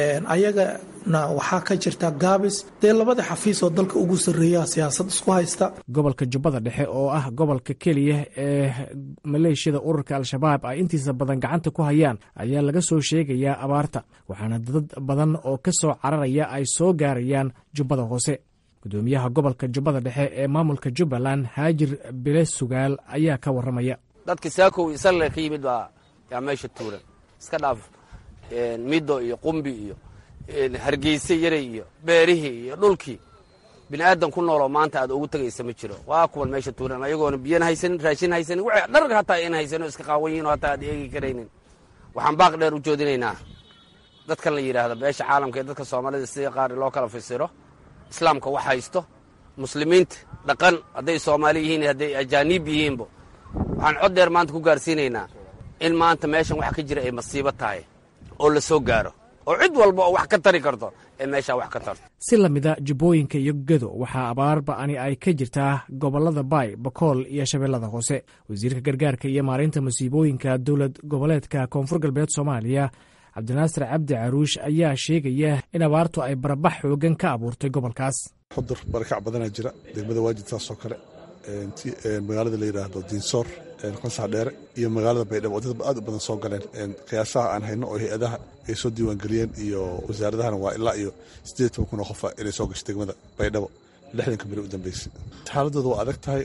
ayagana waxaa ka jirta gaabis dee labada xafiis oo dalka ugu sarreeya siyaasad isku haysta gobolka jubbada dhexe oo ah gobolka keliya ee maleeshiyada ururka al-shabaab ay intiisa badan gacanta ku hayaan ayaa laga soo sheegayaa abaarta waxaana dad badan oo ka soo cararaya ay soo gaarayaan jubbada hoose gudoomiyaha gobolka jubbada dhexe ee maamulka jubbaland haajir bile sugaal ayaa ka waramaya dadka saakow isalle ka yimid baa yaa meesha tuuran iska dhaaf middo iyo qumbi iyo hargeyse yaray iyo beerihii iyo dhulkii bini aadan ku nooloo maanta aad ugu tegaysa ma jiro waa kuwan meesha tuuran ayagoona biyan haysanin raashin haysanin w dhar hataa in haysanin o iska qaawan yihin oo hataa aad eegi karaynin waxaan baaq dheer u joodinaynaa dadkan la yidhaahdo beesha caalamka ee dadka soomaalida sida qaar loo kala fasiro islaamka wax haysto muslimiinta dhaqan hadday soomaali yihiin hadday ajaaniib yihiinba waxaan cod dheer maanta ku gaarsiinaynaa in maanta meeshan wax ka jira ay masiibo tahay oo la soo gaaro oo cid walba oo wax ka tari karto ee meeshaa wax ka tarto si lamida jubbooyinka iyo gedo waxaa abaar ba'ani ay ka jirtaa gobollada baay bakool iyo shabeellada hoose wasiirka gargaarka iyo maareynta masiibooyinka dowlad goboleedka koonfur galbeed soomaaliya cabdinaasir cabdi caruush ayaa sheegaya in abaartu ay barabax xoogan ka abuurtay gobolkaas xudur barakac badanaa jira degmada waajid saasoo kale magaalada la yidhaahdo diinsoor qansax dheere iyo magaalada baydhabo oo dad aad u badan soo galeen qiyaasaha aan hayno oo hay-adaha ay soo diiwaangeliyeen iyo wasaaradahana waa ilaa iyo siddeed toban kun oo qofa inay soo gashay degmada baydhabo lixdanka beri u dambeysay xaaladooda waa adag tahay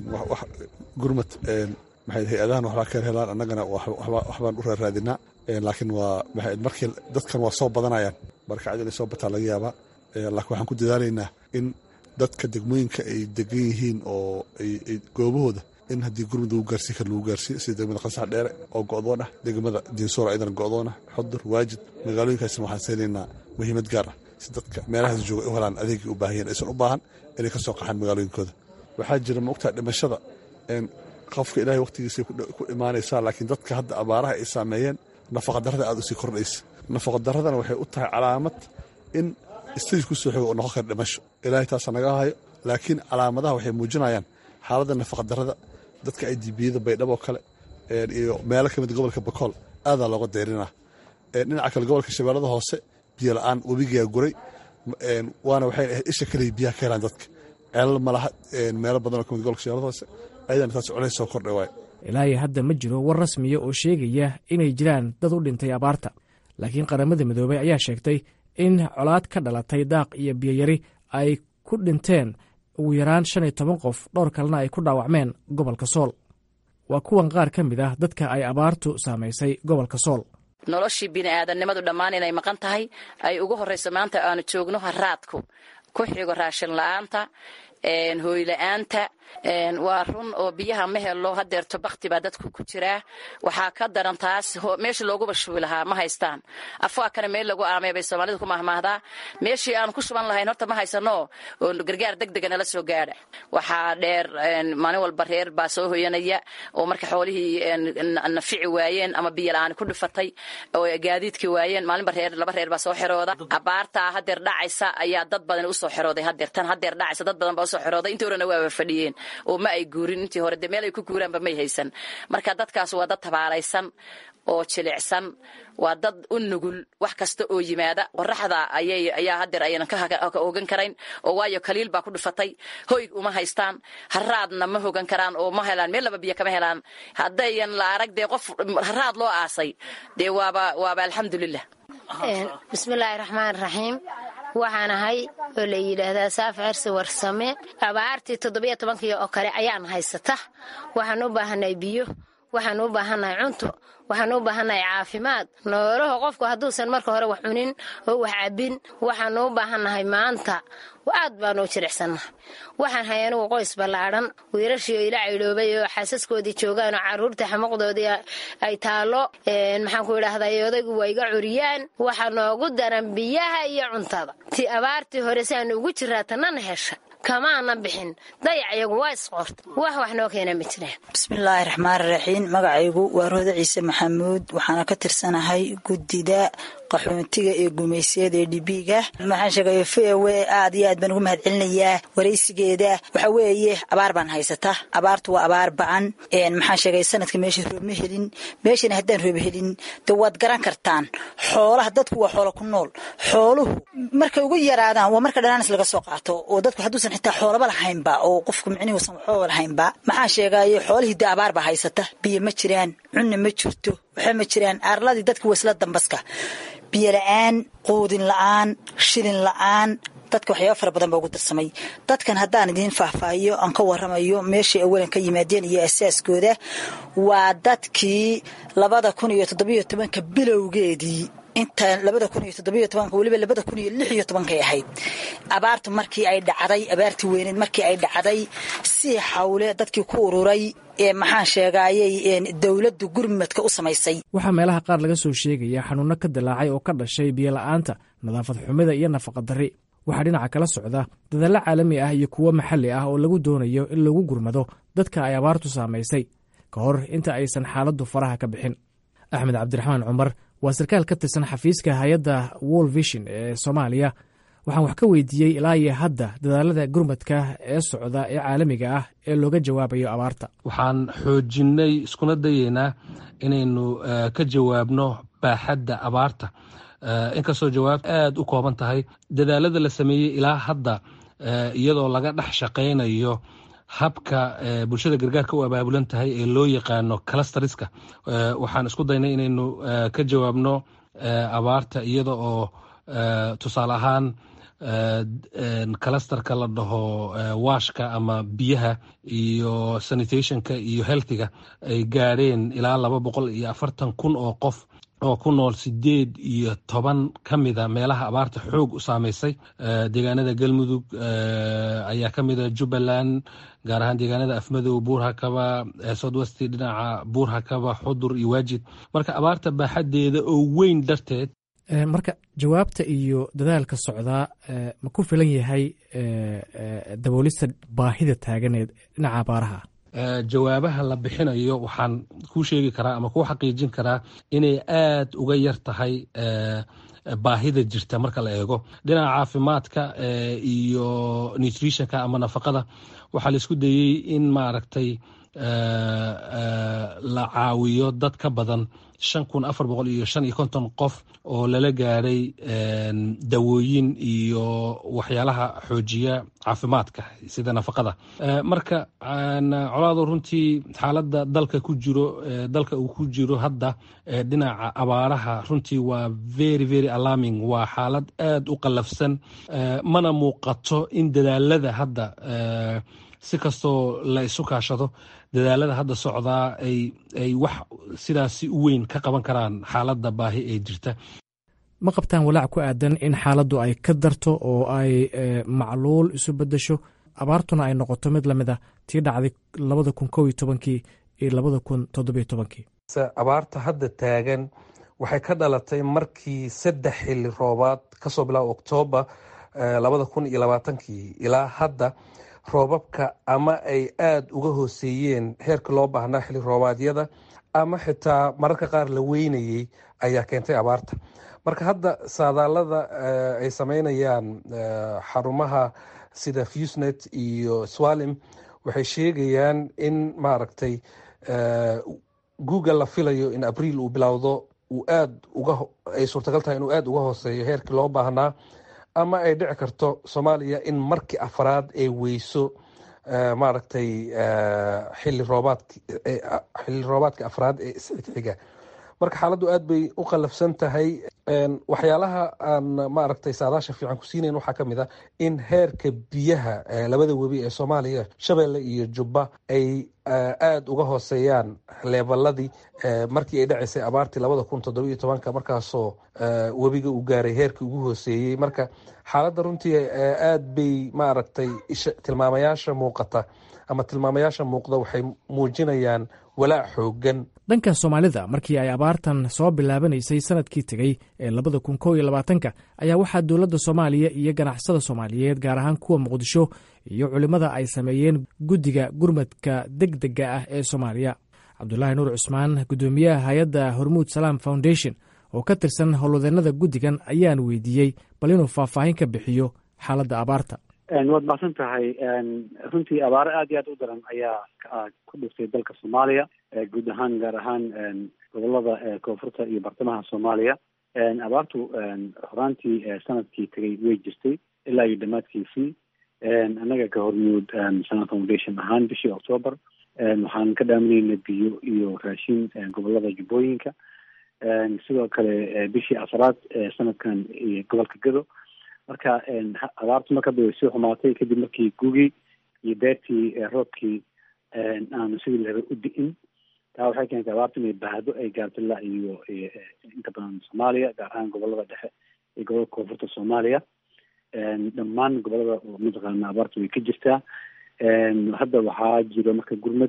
gurmad maxay hay-adahan waxbaa ka helaan annagana waxbaan u raaraadinaa laakiin waa maxay markii dadkan waa soo badanayaan barkacad inay soo bataa laga yaabaa laakiin waxaan ku dadaalaynaa in dadka degmooyinka ay degan yihiin oo goobahooda in haddii gurmud lagu gaarsiin kara lagu gaarsiiyo sida degmada qansax dheere oo go'doon ah degmada diinsoor ayadana go'doon ah xudur waajid magaalooyinkaasna waxaan siinaynaa muhiimad gaar ah si dadka meelahaas jooga ay u helaan adeegii u baahayeen aysan u baahan inay ka soo qaxaan magaalooyinkooda waxaa jira maogtaa dhimashada qofka ilaahay wakhtigiisay ku imaanaysaa laakiin dadka hadda abaaraha ay saameeyeen nafaqadarrada aad usii kordhaysa nafaqadaradana waxay u tahay calaamad in stage ku soo xogo oo noqon kara dhimasho ilaahay taasa naga hayo laakiin calaamadaha waxay muujinayaan xaaladda nafaqadarrada dadka ay dibiyada baydhabo kale iyo meelo ka mid gobolka bakool aadaa looga dayrinaa dhinaca kale gobolka shabeellada hoose biyo la-aan webigaa guray waana waxay ahayd isha kaliya biyaha ka helaan dadka ceelal malaha meelo badan oo ka mid gobolka shabeellada hoose ayadana taas culays soo kordhay waay ilaahay hadda ma jiro war rasmiya oo sheegaya inay jiraan dad u dhintay abaarta laakiin qaramada midoobey ayaa sheegtay in colaad ka dhalatay daaq iyo biyoyari ay ku dhinteen ugu yaraan shan iyo toban qof dhowr kalena ay ku dhaawacmeen gobolka sool waa kuwan qaar ka mid ah dadka ay abaartu saamaysay gobolka sool noloshii bini'aadannimadu dhammaan inay maqan tahay ay ugu horrayso maanta aanu joogno haraadku ku xigo raashin la'aanta hooyla'aanta waa run oo biyaha ma helo hadeerto bakti baa dadku ku jiraa waxaa ka daran taas meesha looguba shubi lahaa ma haystaan afwaakana meel lagu aamay bay soomaalida ku mahmaahdaa meeshii aan ku shuban lahayn horta ma haysano oo gargaar degdega nala soo gaadha waxaa dheer maalin walba reer baa soo hoyanaya oo marka xoolihii nafici waayeen ama biyo la-aan ku dhifatay oo gaadiidkii waayeen maalinba reer laba reer baa soo xerooda abaartaa hadeer dhacaysa ayaa dad badan usoo xerooday hadeer tan hadeer dhacaysa dad badan baa usoo xerooday intii horena waaba fadhiyeen oo ma ay guurin intii hore dee meel ay ku guuraanba may haysan marka dadkaas waa dad tabaalaysan oo jilicsan waa dad u nugul wax kasta oo yimaada qoraxda ayaa hadeer aynan ka hogan karayn oo waayo kaliil baa ku dhifatay hoy uma haystaan haraadna ma hogan karaan oo ma helaan meel laba biyo kama helaan haddayan la arag dee qof haraad loo aasay dee waaba waaba alxamdulilah bismillaahi raxmaan raxiim waxaan ahay oo la yidhaahdaa saaf cersi warsame abaartii toddobiyo tobankii oo kale ayaan haysata waxaan u baahanay biyo waxaan u baahannahay cunto waxaan u baahannahay caafimaad noolaho qofku hadduusan marka hore wax cunin oo wax cabbin waxaan u baahannahay maanta aad baan u jiricsannahay waxaan hay anugu qoys ballaadhan wiirashii oo ila caydhoobay oo xaasaskoodii joogaan oo carruurta xamuuqdoodii ay taallo maxaan ku idhaahday odaygu waa iga curiyaan waxaa noogu daran biyaha iyo cuntada ti abaartii hore si aan ugu jiraa tanana hesha kamaana bixin dayac iyagu waa isqorta wax wax noo keena ma jiraan bismillaahi raxmaan raxiim magacaygu waa roode ciise maxamuud waxaana ka tirsanahay guddida qaxoontiga ee gumaysiyada ee dhibiiga maxaan sheegay v o aad iyo aad baan ugu mahad celinayaa waraysigeeda waxa weeye abaar baan haysata abaartu waa abaar ba-an maxaan sheegay sanadka meesha roob ma helin meeshana haddaan roob helin de waad garan kartaan xoolaha dadku waa xoolo ku nool xooluhu markay ugu yaraadaan waa marka dhanaanis laga soo qaato oo dadku hadduusan xitaa xoolaba lahaynba oo qofku micnihuusan waxooba lahaynba maxaan sheegaye xoolihii de abaar baa haysata biyo ma jiraan cunna ma jirto waxa ma jiraan aarladii dadka waa isla dambaska biyo la-aan quudin la-aan shilin la-aan dadka waxyaaba fara badan baa ugu darsamay dadkan haddaan idiin faahfaahiyo aan ka waramayo meeshay awalan ka yimaadeen iyo asaaskooda waa dadkii labada kun iyo toddobiyo tobanka bilowgeedii inta labada kun iyo toddobiyo tobanka weliba labada kun iyo lix iyo tobankay ahayd abaartu markii ay dhacday abaartii weyneed markii ay dhacday si xawle dadkii ku ururay ee maxaan sheegaayey dowladdu gurmadka u samaysay waxaa meelaha qaar laga soo sheegaya xanuunno ka dilaacay oo ka dhashay biyola'aanta nadaafad xumida iyo nafaqa darri waxaa dhinaca kala socda dadaallo caalami ah iyo kuwo maxalli ah oo lagu doonayo in lagu gurmado dadka ay abaartu saamaysay ka hor inta aysan xaaladdu faraha ka bixin axmed cabdiraxmaan cumar waa sarkaal ka tirsan xafiiska hay-adda wol vision ee soomaaliya waxaan wax ka weydiiyey ilaa iyo hadda dadaalada gurmadka ee socda ee caalamiga ah ee looga jawaabayo abaarta waxaan xoojinnay iskuna dayeynaa inaynu ka jawaabno baaxadda abaarta inkastoo jawaab aad u kooban tahay dadaalada la sameeyey ilaa hadda iyadoo laga dhex shaqaynayo habka bulshada gargaarka u abaabulan tahay ee loo yaqaano calastariska waxaan isku daynay inaynu ka jawaabno abaarta iyada oo tusaale ahaan kalastarka la dhaho washka ama biyaha iyo sanitationka iyo healthiga ay gaadheen ilaa laba boqol iyo afartan kun oo qof oo ku nool sideed iyo toban ka mida meelaha abaarta xoog u saameysay deegaanada galmudug ayaa ka mida jubbaland gaar ahaan deegaanada afmadow buurhakaba southwesti dhinaca buurhakaba xudur iyo waajid marka abaarta baaxadeeda oo weyn darteed marka jawaabta iyo dadaalka socdaa ma ku filan yahay daboolista baahida taaganeed dhinaca abaaraha jawaabaha la bixinayo waxaan kuu sheegi karaa ama kuu xaqiijin karaa inay aad uga yar tahay baahida jirta marka la eego dhinaca caafimaadka iyo nutritionka ama nafaqada waxaa la isku dayey in maaragtay la caawiyo dad ka badan shan kun afar boqol iyo shan iyo konton qof oo lala gaadhay dawooyin iyo waxyaalaha xoojiya caafimaadka sida nafaqada marka colaado runtii xaaladda dalka ku jiro dalka uu ku jiro hadda dhinaca abaaraha runtii waa very very alarming waa xaalad aad u qallafsan mana muuqato in dadaalada hadda si kastoo la isu kaashado dadaalada hadda socdaa ay wax sidaasi u weyn ka qaban karaan xaaladda baahi ee jirta ma qabtaan walaac ku aadan in xaaladdu ay ka darto oo ay macluul isu beddesho abaartuna ay noqoto mid lamid a tii dhacday labada kun kow iyo tobankii iyo labada kun toddobiyo tobankii abaarta hadda taagan waxay ka dhalatay markii saddex xili roobaad kasoo bilaaba oktoobar labada kun iyo labaatankii ilaa hadda roobabka ama ay aada uga hooseeyeen heerka loo baahnaa xili roobaadyada ama xitaa mararka qaar la weynayey ayaa keentay abaarta marka hadda saadaalada ay sameynayaan xarumaha sida fusnet iyo swalim waxay sheegayaan in maaragtay google la filayo in abriil uu bilowdo uu aad uga ay suurtagal tahay inuu aada uga hooseeyo heerkii loo baahnaa ama ay dhici karto soomaaliya in markii afraad ay weyso maaragtay xili roobaadk xili roobaadka afraad ee isxigxiga marka xaaladdu aad bay u qallafsan tahay waxyaalaha aan maaragtay saadaasha fiican ku siinayn waxaa ka mid a in heerka biyaha labada webi ee soomaaliya shabeelle iyo jubba ay aada uga hooseeyaan leebaladii markii ay dhaceysay abaartii labada kun toddobiyo tobanka markaasoo webiga uu gaaray heerkii ugu hooseeyey marka xaaladda runtii aad bay maaragtay tilmaamayaasha muuqata ama tilmaamayaasha muuqda waxay muujinayaan walaac xoogan dhanka soomaalida markii ay abaartan soo bilaabanaysay sanadkii tegey ee labada kun kow iyo labaatanka ayaa waxaa dowladda soomaaliya iyo ganacsada soomaaliyeed gaar ahaan kuwa muqdisho iyo culimmada ay sameeyeen guddiga gurmadka deg dega ah ee soomaaliya cabdulaahi nuur cusmaan guddoomiyaha hay-adda hormuud salaam foundation oo ka tirsan howlwadeennada guddigan ayaan weydiiyey bal inuu faahfaahin ka bixiyo xaaladda abaarta waad mahadsan tahay runtii abaaro aad iyo aad u daran ayaa ku dhiftay dalka soomaaliya guud ahaan gaar ahaan gobolada koonfurta iyo bartamaha soomaaliya abaartu horaantii sanadkii tegay way jirtay ilaa iyo dhammaadkiisii annaga ka hormuud salam foundation ahaan bishii octoobar waxaan ka dhaaminayna biyo iyo raashin gobolada jubbooyinka sidoo kale bishii afraad sanadkan gobolka gado marka abaartu markaba way soo xumaatay kadib markii gugii iyo beertii roobkii aanu sidii la rabay u di-in taa waxay keentay abaartu inay baahdo ay gaarto ilaa iyo inta badan soomaaliya gaar ahaan gobolada dhexe iyo gobolada koonfurta soomaaliya dhammaan gobolada mataqaana abaartu way ka jirtaa hadda waxaa jiro marka gurmad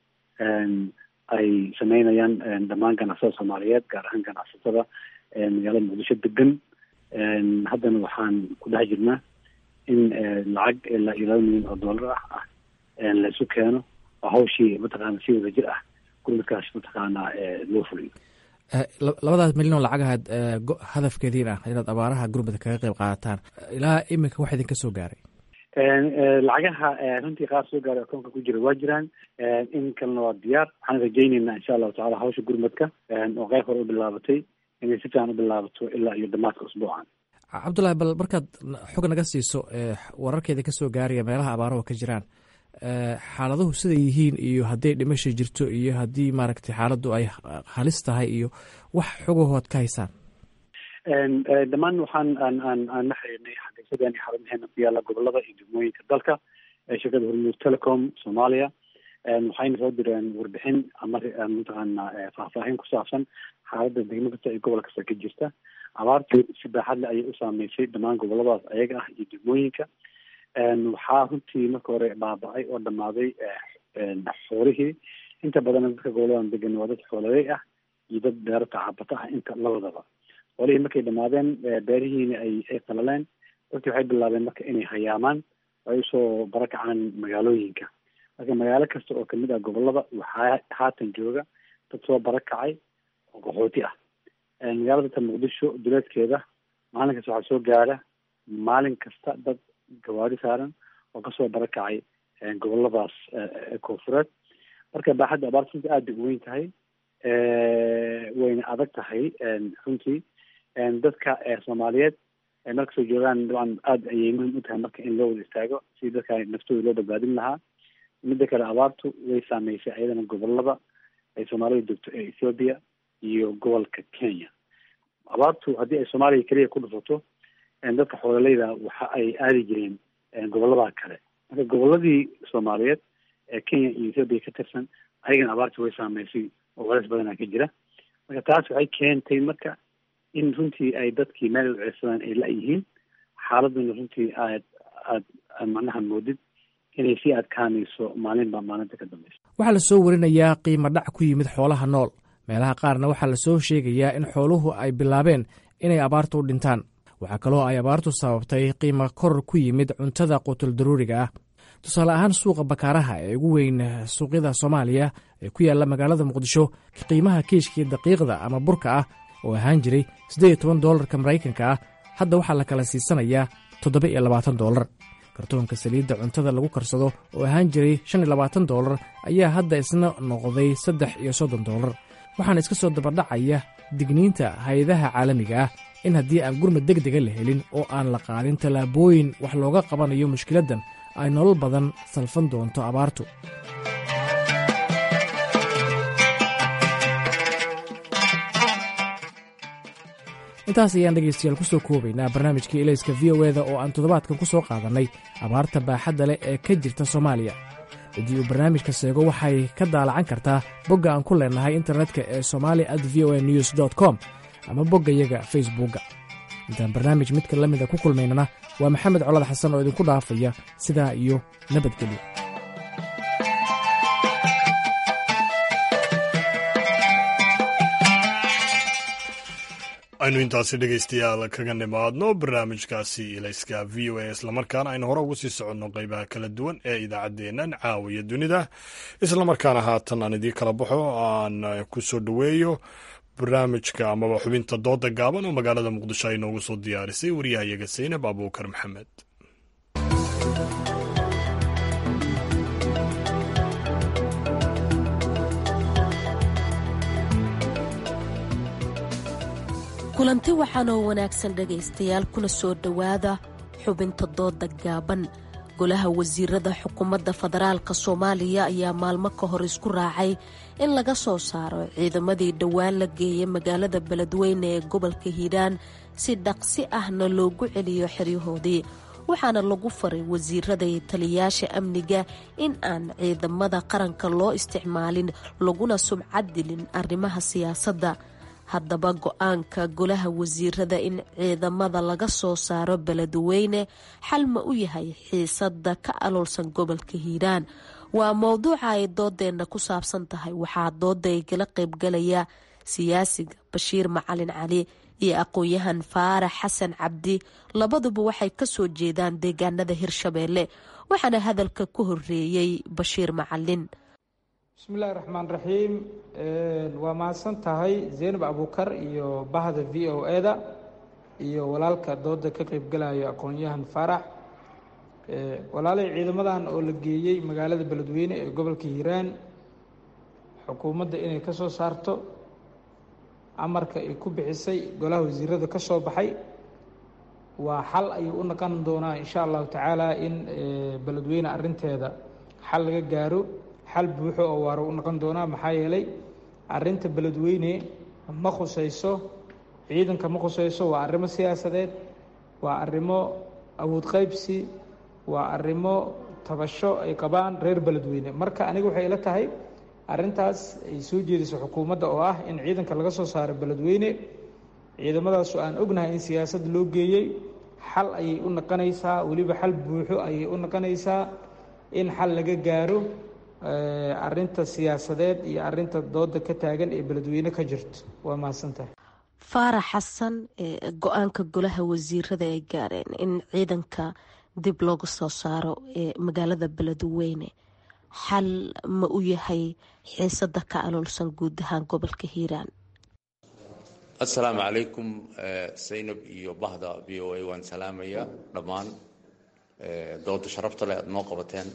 ay sameynayaan dhammaan ganacsatada soomaaliyeed gaar ahaan ganacsatada magaalada muqdisho degan haddana waxaan ku dhex jirnaa in lacag ilaa iyo laba milyan oo dollar ah ah laisu keeno oo hawshii mataqaana si wada jir ah gurmadkaas mataqaana loo fuliyo labadaas milyan oo lacagahaad hadafkeediin ah inaad abaaraha gurmada kaga qeyb qaadataan ilaa iminka wax idinka soo gaaray lacagaha runtii qaar soo gaaray akoonka ku jira waa jiraan in kalena waa diyaar waxaan rajayneynaa insha allahu tacala hawsha gurmadka oo qeyb hore u bilaabatay inay si fiican u bilaabato ilaa iyo dhammaadka usbuucan cabdullaahi bal markaad xog naga siiso wararkeeda kasoo gaaraya meelaha abaaruhu ka jiraan xaaladuhu siday yihiin iyo hadday dhimasha jirto iyo haddii maaragtay xaaladdu ay halis tahay iyo wax xogahood ka haysaan dhammaan waxaan aan aan aan la xiriirnay xafiisyadeen iyo xarumaheena ku yaalla gobolada iyo degmooyinka dalka shirkada hormuud telecom soomaaliya waxayna soo direen warbixin ama mataqaana faahfaahin ku saabsan xaaladda degmo kasta ee gobol kasta ka jirta abaartu si baaxad le ayay u saameysay dhammaan goboladaas ayaga ah iyo degmooyinka waxaa runtii marka hore baaba-ay oo dhammaaday xoolihii inta badan dadka goboladan degan waa dad xooladay ah iyo dad beero tacabata ah inta labadaba xoolihii markay dhamaadeen beerihiina ay ay qalaleen dadkii waxay bilaabeen marka inay hayaamaan ay usoo barakacaan magaalooyinka marka magaalo kasta oo kamid ah gobolada waxaa haatan jooga dad soo barakacay oo qaxooti ah magaalada ta muqdisho duleedkeeda maalin kasta waxaa soo gaara maalin kasta dad gawaari saaran oo kasoo barakacay goboladaas koonfureed marka baaxadda abaarta runtii aad bay u weyn tahay wayna adag tahay runtii dadka soomaaliyeed markasoo joogaan dabcan aada ayay muhim u tahay marka in loo wada istaago si dadka naftooda loo badbaadin lahaa midda kale abaartu way saameysay ayadana gobolada ay soomaalida degto ee ethoopia iyo gobolka kenya abaartu haddii ay soomaaliya keliya ku dhufato dadka xoololeyda waxa ay aadi jireen gobolada kale marka goboladii soomaaliyeed ee kenya iyo ethoopia ka tirsan ayagana abaartu way saameysay oo culays badanaa ka jira marka taas waxay keentay marka in runtii ay dadkii meel ceedsadaan ay la-yihiin xaaladuna runtii aad aad aad macnaha moodid inay sii adkaanayso maalinba maalinta ka dambeysa waxaa la soo warinayaa qiimo dhac ku yimid xoolaha nool meelaha qaarna waxaa la soo sheegayaa in xooluhu ay bilaabeen inay abaartu u dhintaan waxaa kaloo ay abaartu sababtay qiimo koror ku yimid cuntada qutul daruuriga ah tusaale ahaan suuqa bakaaraha ee ugu weyn suuqyada soomaaliya ee ku yaalla magaalada muqdisho qiimaha kiishkii daqiiqda ama burka ah oo ahaan jiray siddeed iyo toban doolarka maraykanka ah hadda waxaa la kala siisanayaa toddoba iyo labaatan doolar kartoonka saliidda cuntada lagu karsado oo ahaan jiray shan iyo labaatan doolar ayaa hadda isna noqday saddex iyo soddon doolar waxaana iska soo dabadhacaya digniinta hay-adaha caalamiga ah in haddii aan gurmad deg dega la helin oo aan la qaadin tallaabooyin wax looga qabanayo mushkiladdan ay nolol badan salfan doonto abaartu intaas ayaan dhegaystayaal ku soo koobaynaa barnaamijkii elayska v o eda oo aan toddobaadkan ku soo qaadannay abaarta baaxadda leh ee ka jirta soomaaliya ciddii uu barnaamijka seego waxay ka daalacan kartaa bogga aan ku leennahay internetka ee somali at v o a news dot com ama boggayaga facebookga intaan barnaamij midka la mida ku kulmaynana waa maxamed colad xasan oo idinku dhaafaya sidaa iyo nabadgelyo aynu intaasi dhegaystayaal kaga nimaadno barnaamijkaasi ilayska v o a islamarkaana aynu hore ugu sii soconno qeybaha kala duwan ee idaacaddeennan caawiya dunida islamarkaana haatan aan idii kala baxo aan ku soo dhoweeyo barnaamijka amaba xubinta dooda gaaban oo magaalada muqdisho ay noogu soo diyaarisay waryahayaga saynab abuukar maxamed kulanti waxaan oo wanaagsan dhegaystayaal kuna soo dhowaada xubinta dooda gaaban golaha wasiirada xukuumadda federaalk soomaaliya ayaa maalmo ka hor isku raacay in laga soo saaro ciidamadii dhowaan la geeyay magaalada beledweyne ee gobolka hiiraan si dhaqsi ahna loogu celiyo xeryahoodii waxaana lagu faray wasiirada iyo taliyayaasha amniga in aan ciidamada qaranka loo isticmaalin laguna subcad dilin arrimaha siyaasadda haddaba go-aanka golaha wasiirada in ciidamada laga soo saaro beledweyne xal ma u yahay xiisada ka aloolsan gobolka hiiraan waa mowduuca ay doodeenna ku saabsan tahay waxaa dooda ay kala qaybgalaya siyaasiga bashiir macalin cali iyo aqoon-yahan faarax xasan cabdi labaduba waxay kasoo jeedaan deegaanada hirshabeelle waxaana hadalka ku horeeyey bashiir macalin bismillahi raxmaan raxiim waa mahadsan tahay zeynab abuukar iyo bahda v o e da iyo walaalka dooda ka qeybgalayo aqoon-yahan faarax walaalay ciidamadan oo la geeyey magaalada beledweyne ee gobolka hiiraan xukuumadda inay ka soo saarto amarka ay ku bixisay golaha wasiirada ka soo baxay waa xal ayuu u naqon doonaa insha allahu tacaala in beledweyne arinteeda xal laga gaaro xal buuxo oo waara u noqon doonaa maxaa yeelay arinta beledweyne ma khusayso ciidanka ma khusayso waa arrimo siyaasadeed waa arrimo awood qaybsi waa arrimo tabasho ay qabaan reer beledweyne marka aniga waxay ila tahay arrintaas ay soo jeediso xukuumadda oo ah in ciidanka laga soo saaro beledweyne ciidamadaasu aan ognahay in siyaasad loo geeyey xal ayay u noqonaysaa weliba xal buuxo ayay u noqonaysaa in xal laga gaaro arinta siyaasadeed iyo arinta dooda ka taagan ee beledweyne ka jirto waa mahadsantahay faarax xasan go-aanka golaha wasiirada ay gaareen in ciidanka dib looga soo saaro ee magaalada beledweyne xal ma u yahay xiisada ka aloolsan guud ahaan gobolka hiiraan assalaamu calaykum saynab iyo bahda v o a waan salaamayaa dhammaan dooda sharafta leh aada noo qabateen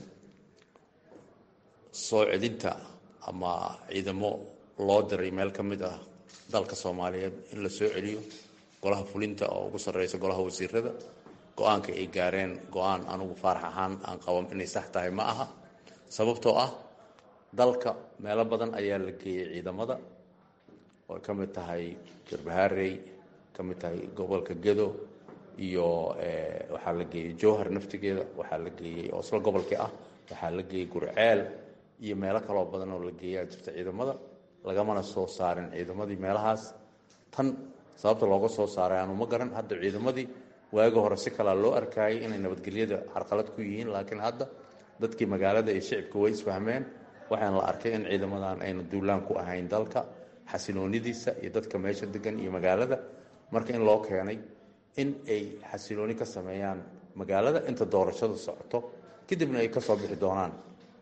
soo celinta ama ciidamo loo diray meel ka mid ah dalka soomaaliyeed in la soo celiyo golaha fulinta oo ugu sarreysa golaha wasiirada go-aanka ay gaareen go-aan anugu faarax ahaan aan qaban inay sax tahay ma aha sababtoo ah dalka meelo badan ayaa la geeyey ciidamada oo ay ka mid tahay jarbaharey ka mid tahay gobolka gedo iyo waxaa la geeyey jowhar naftigeeda waxaa la geeyey oo isla gobolkii ah waxaa la geeyey gurceel iyo meelo kaloo badan oo la geeyaa jirta ciidamada lagamana soo saarin ciidamadii meelahaas tan sababta looga soo saaray aanu ma garan hadda ciidamadii waagi hore si kalaa loo arkaayay inay nabadgelyada carqalad ku yihiin laakiin hadda dadkii magaalada iyo shicibka way isfahmeen waxaana la arkay in ciidamadan ayna duulaan ku ahayn dalka xasiloonidiisa iyo dadka meesha degan iyo magaalada marka in loo keenay in ay xasilooni ka sameeyaan magaalada inta doorashada socoto kadibna ay kasoo bixi doonaan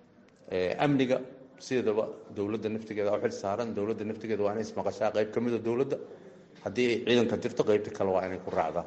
amniga sideedaba dowladda naftigeeda u xil saaran dowladda naftigeeda waa inay ismaqashaa qayb ka mida dowladda haddii ay ciidanka jirto qaybta kale waa inay ku raacdaan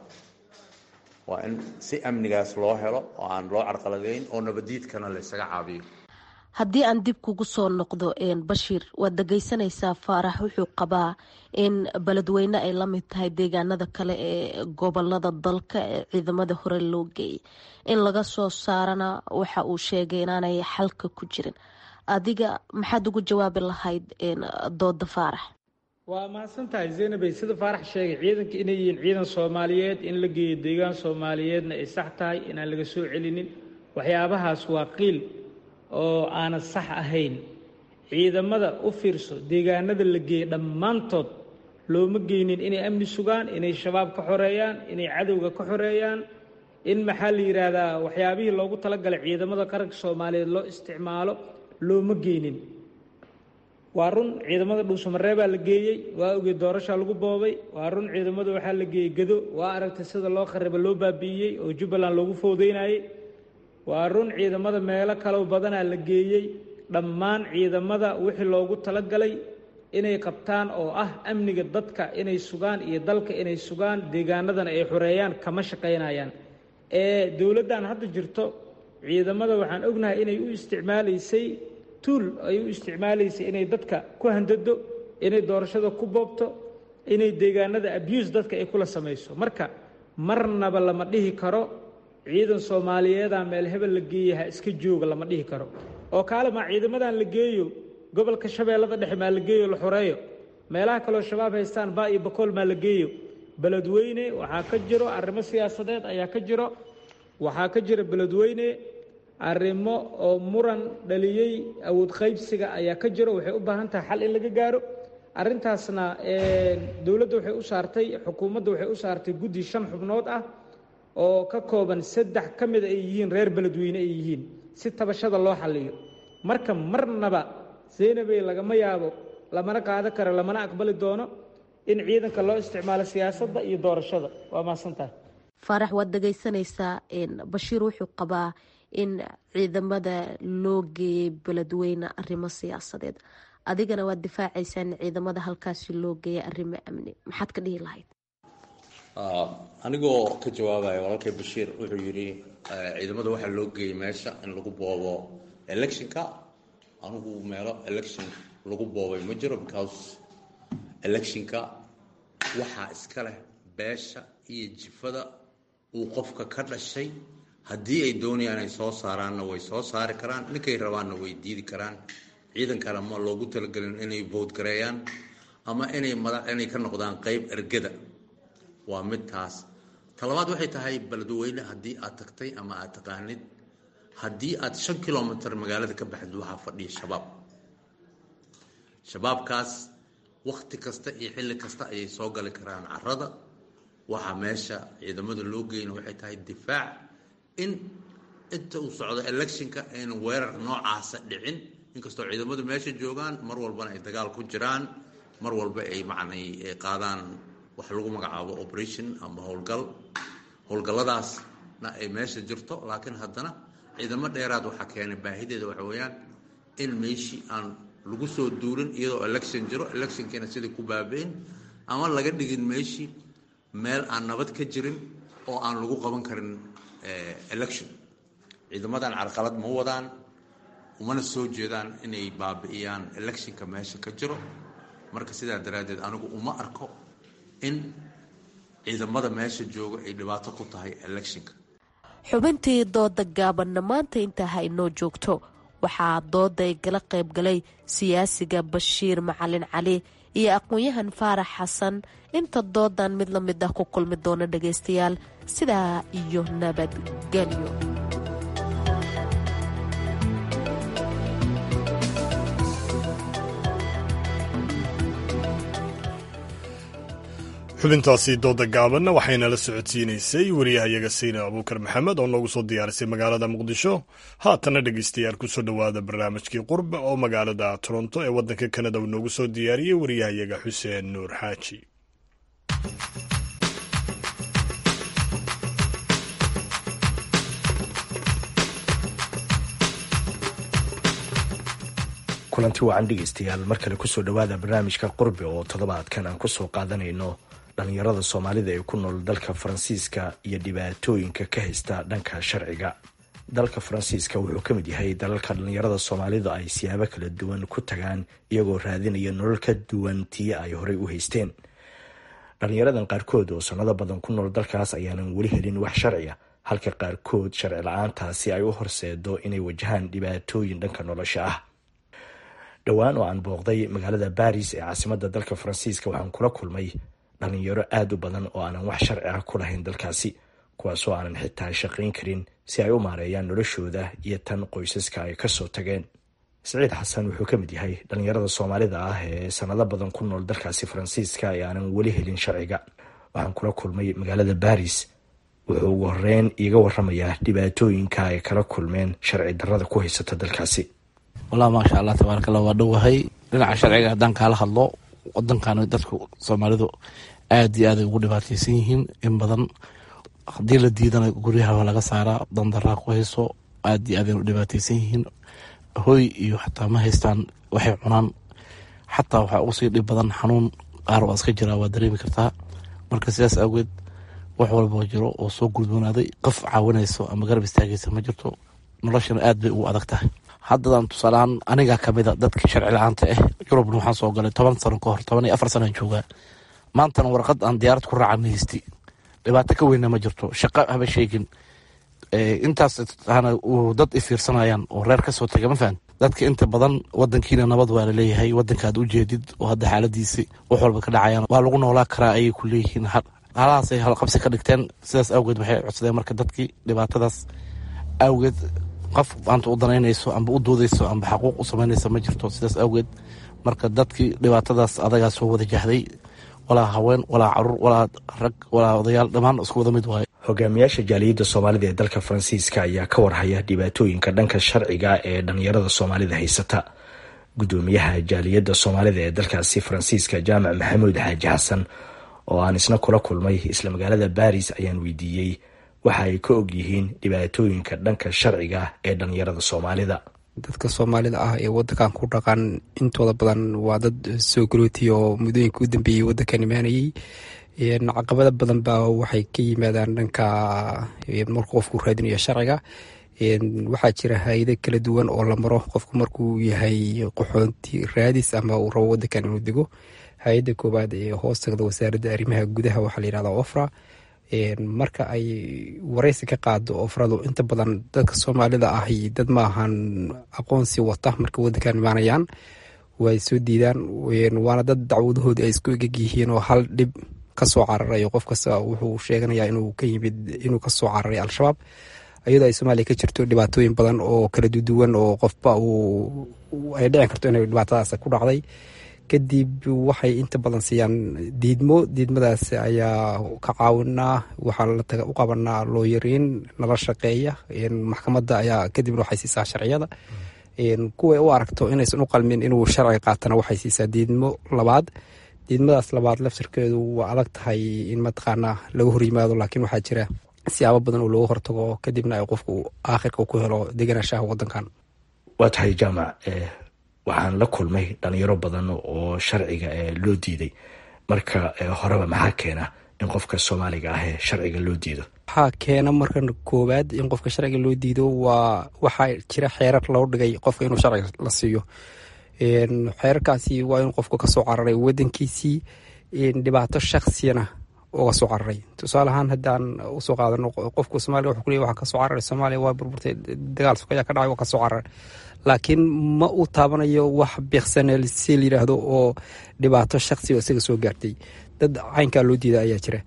waa in si amnigaas loo helo oo aan loo carqaladeyn oo nabadiidkana la ysaga caabiyo haddii aan dib kugu soo noqdo bashiir waad dhageysanaysaa faarax wuxuu qabaa in beledweyne ay la mid tahay deegaanada kale ee gobolada dalka ee ciidamada hore loo geeyay in laga soo saarana waxa uu sheegay inaanay xalka ku jirin adiga maxaad ugu jawaabi lahayd dooda faarax waa mahadsan tahay zaynabay sida faarax sheegay ciidanka inay yihiin ciidan soomaaliyeed in la geeyo deegaan soomaaliyeedna ay sax tahay inaan laga soo celinin waxyaabahaas waa qiil oo aanan sax ahayn ciidamada u fiirso deegaanada la geeyey dhammaantood looma geynin inay amni sugaan inay shabaab ka xoreeyaan inay cadowga ka xoreeyaan in maxaa la yidhaahdaa waxyaabihii loogu talagalay ciidamada qaranka soomaaliyeed loo isticmaalo looma geynin waa run ciidamada dhuusamareebaa la geeyey waa ogey doorashaa lagu boobay waa run ciidamada waxaa la geeyey gado waa aragtay sida loo khariba loo baabi'iyey oo jubbaland loogu fowdeynayey waa run ciidamada meelo kalow badanaa la geeyey dhammaan ciidamada wixii loogu talagalay inay qabtaan oo ah amniga dadka inay sugaan iyo dalka inay sugaan deegaanadana ay xoreeyaan kama shaqaynayaan ee dowladdan hadda jirto ciidamada waxaan ognahay inay u isticmaalaysay tuul ay u isticmaalaysay inay dadka ku handado inay doorashada ku boobto inay deegaanada abuse dadka ay kula samayso marka marnaba lama dhihi karo ciidan soomaaliyeeda meel hebel la geeyey ha iska jooga lama dhihi karo oo kaale maa ciidamadan la geeyo gobolka shabeellada dhexe maa la geeyo la xoreeyo meelaha kaloo shabaab haystaan baa iyo bakool maa la geeyo beledweyne waxaa ka jiro arrimo siyaasadeed ayaa ka jiro waxaa ka jira beledweyne arrimo oo muran dhaliyey awood qaybsiga ayaa ka jiro waxay u baahan tahay xal in laga gaaro arrintaasna dowladda waxay u saartay xukuumadda waxay u saartay guddi shan xubnood ah oo ka kooban saddex ka mida ay yihiin reer beledweyne ay yihiin si tabashada loo xalliyo marka marnaba zaynabey lagama yaabo lamana qaadan karo lamana aqbali doono in ciidanka loo isticmaalo siyaasadda iyo doorashada waa mahadsantahay faarax waad dhegaysanaysaa bashiir wuxuu qabaa in ciidamada loo geeyey beledweyne arrimo siyaasadeed adigana waad difaacaysaa in ciidamada halkaasi loo geeyay arrimo amni maxaad ka dhihi lahayd anigoo ka jawaabaya walaalkay bashiir wuxuu yidhi ciidamada waxaa loo geeyey meesha in lagu boobo electionka anigu meelo election lagu boobay ma jiro because electionka waxaa iska leh beesha iyo jifada uu qofka ka dhashay haddii ay doonayaan ay soo saaraanna way soo saari karaan ninkay rabaanna way diidi karaan ciidankana ma loogu talagelin inay boodgareeyaan ama inay madax inay ka noqdaan qeyb ergada waa mid taas talabaad waxay tahay beledweyne haddii aad tagtay ama aad taqaanid haddii aad shan kilomitr magaalada ka baxdid waxaa fadhiya shabaab shabaabkaas wakti kasta iyo xilli kasta ayay soo gali karaan carada waxaa meesha ciidamada loo geyna waxay tahay difaac in inta uu socdo electionka aynan weerar noocaasa dhicin inkastoo ciidamadu meesha joogaan mar walbana ay dagaal ku jiraan mar walba ay macnay qaadaan wax lagu magacaabo operation ama howlgal howlgalladaasna ay meesha jirto laakiin haddana ciidamo dheeraad waxaa keenay baahideeda waxa weeyaan in meeshii aan lagu soo duulin iyadoo election jiro electionkiina sidai ku baabi'in ama laga dhigin meeshii meel aan nabad ka jirin oo aan lagu qaban karin election ciidamadan carqalad ma wadaan umana soo jeedaan inay baabi'iyaan electionka meesha ka jiro marka sidaa daraaddeed anigu uma arko in ciidamada meesha jooga ay dhibaato ku tahay electionka xubintii dooda gaabanna maanta intaa ha inoo joogto waxaa dooday gala qayb galay siyaasiga bashiir macalin cali iyo aqoon-yahan faarax xasan inta doodan mid la mid ah ku kulmi doona dhagaystayaal sidaa iyo nabadgelyo xubintaasi dooda gaabanna waxayna la socodsiinaysay wariyahayaga sayna abuukar maxamed oo noogu soo diyaarisay magaalada muqdisho haatanna dhegeystayaal kusoo dhowaada barnaamijkii qurbe oo magaalada toronto ee waddanka kanada uu noogu soo diyaariyey wariyahayaga xuseen nuur xaaji kulanti wacan dhegeystayaal mar kale kusoo dhowaada barnaamijka qurbe oo toddobaadkan aan kusoo qaadanayno dhalinyarada soomaalida ee ku nool dalka faransiiska iyo dhibaatooyinka ka haysta dhanka sharciga dalka faransiiska wuxuu ka mid yahay dalalka dhalinyarada soomaalida ay siyaabo kala duwan ku tagaan iyagoo raadinaya nolol ka duwan tii ay horey u haysteen dhalinyaradan qaarkood oo sanado badan ku nool dalkaas ayaanan weli helin wax sharciya halka qaarkood sharci la-aantaasi ay u horseedo inay wajahaan dhibaatooyin dhanka nolosha ah dhowaan oo aan booqday magaalada baris ee caasimada dalka faransiiska waxaan kula kulmay dhalinyaro aada u badan oo aanan wax sharci ah ku lahayn dalkaasi kuwaasoo aanan xitaa shaqayn karin si ay u maareeyaan noloshooda iyo tan qoysaska ay kasoo tageen siciid xasan wuxuu ka mid yahay dhalinyarada soomaalida ah ee sanado badan ku nool dalkaasi faransiiska ee aanan weli helin sharciga waxaan kula kulmay magaalada baris wuxuu ugu horeyn iiga waramayaa dhibaatooyinka ay kala kulmeen sharci darada ku haysata dalkaasi wallahi maasha allah tabaarakallah waa dhowahay dhinaca sharciga haddaan kaala hadlo wadankan dadka soomaalidu aada iyo aaday ugu dhibaateysan yihiin in badan haddii la diidana guryaha laga saaraa dandaraa ku hayso aada iyo aaday u dhibaateysan yihiin hoy iyo xataa ma haystaan waxay cunaan xataa waxaa ugu sii dhib badan xanuun qaar waa iska jiraa waa dareemi kartaa marka sidaas awgeed wax walboo jiro oo soo gudboonaaday qof caawinayso ama garab istaagaysa ma jirto noloshana aad bay ugu adag tahay haddadan tusaaleahaan anigaa kamida dadka sharci la-aanta ah yurubna waxaan soo galay toban sano ka hor toban iyo afar sanaan joogaa maantana warqad aan diyaarad ku raaca ma haysti dhibaato ka weyna ma jirto shaqo haba sheegin intaas ana dad ifiirsanayaan oo reer kasoo taga ma fahan dadka inta badan wadankiina nabad waa laleeyahay wadankaad ujeedid oo hadda xaaladiisi wax walba ka dhacayaan waa lagu noolaa karaa ayay ku leeyihiin halahaasay halqabsi ka dhigteen sidaas awgeed waxay codsadeen marka dadkii dhibaatadaas awgeed qof maanta u danaynayso amba u doodayso amba xaquuq u samaynaysa ma jirto sidaas awgeed marka dadkii dhibaatadaas adagaa soo wada jahday walaa haween walaa caruur walaa rag walaa odayaal dhammaan isku wada mid waayo hogaamiyaasha jaaliyadda soomaalida ee dalka faransiiska ayaa ka warhaya dhibaatooyinka dhanka sharciga ee dhalinyarada soomaalida haysata gudoomiyaha jaaliyadda soomaalida ee dalkaasi faransiiska jaamac maxamuud xaaji xasan oo aan isna kula kulmay isla magaalada baris ayaan weydiiyey waxa ay ka og yihiin dhibaatooyinka dhanka sharciga ee dhalinyarada soomaalida dadka soomaalida ah ee wadankan ku dhaqan intooda badan waa dad soo garooti oo muddooyinka u dambeeyey wadankan imaanayey caqabado badan baa waxay ka yimaadaan dhanka markuu qofku raadinayo sharciga waxaa jira hay-ado kala duwan oo la maro qofku markuu yahay qaxoonti raadis ama uu rabo wadankan inuu dego hay-adda koowaad ee hoos tagda wasaaradda arrimaha gudaha waxaa layihahda ofra marka ay wareysi ka qaado ofradu inta badan dadka soomaalida ahi dad maahan aqoonsi wata marka wadankan imaanayaan way soo diidaan waana dad dacwadahooda ay isku egeg yihiin oo hal dhib kasoo cararay qof kasta wuxuu sheeganaya inuu ka yimid inuu kasoo cararay al-shabaab iyadoo ay soomaaliya ka jirto dhibaatooyin badan oo kala duduwan oo qofba ay dhicin karto inay dhibaatadaas ku dhacday kadib waxay inta badan siiyaan diidmo diidmadaas ayaa ka caawinaa waxaa u qabanaa looyariin nala shaqeeya maxkamadda ayaa kadibna waxay siisaa sharciyada kuway u aragto inaysan u qalmin inuu sharciga qaatana waxay siisaa diidmo labaad diidmadaas labaad laftirkeedu waa adag tahay in mataqaanaa laga hor yimaado laakiin waxaa jira siyaabo badan oo looga hortago kadibna ay qofku aakhirka ku helo deganaanshaha wadankan waa tahay jaamac waxaan la kulmay dhalinyaro badan oo sharciga loo diiday marka horeba maxaa keena in qofka soomaaliga ah ee sharciga loo diido waxaa keena marka koowaad in qofka sharciga loo diido waa waxaa jira xeerar loo dhigay qofka inuu sharciga la siiyo xeerarkaasi waa in qofku kasoo cararay wadankiisii dhibaato shaksiyana uga soo cararay tusaale ahaan haddaan usoo qaadano qofka soomaliga wuxuu kuleey waxaa kasoo cararay soomaaliya waa burburtay dagaal sokayaa ka dhacay waa kasoo cararay laakiin ma uu taabanayo wax biiqsaneel si la yidhaahdo oo dhibaato shaksi oo isaga soo gaartay dad caynkaa loo diida ayaa jira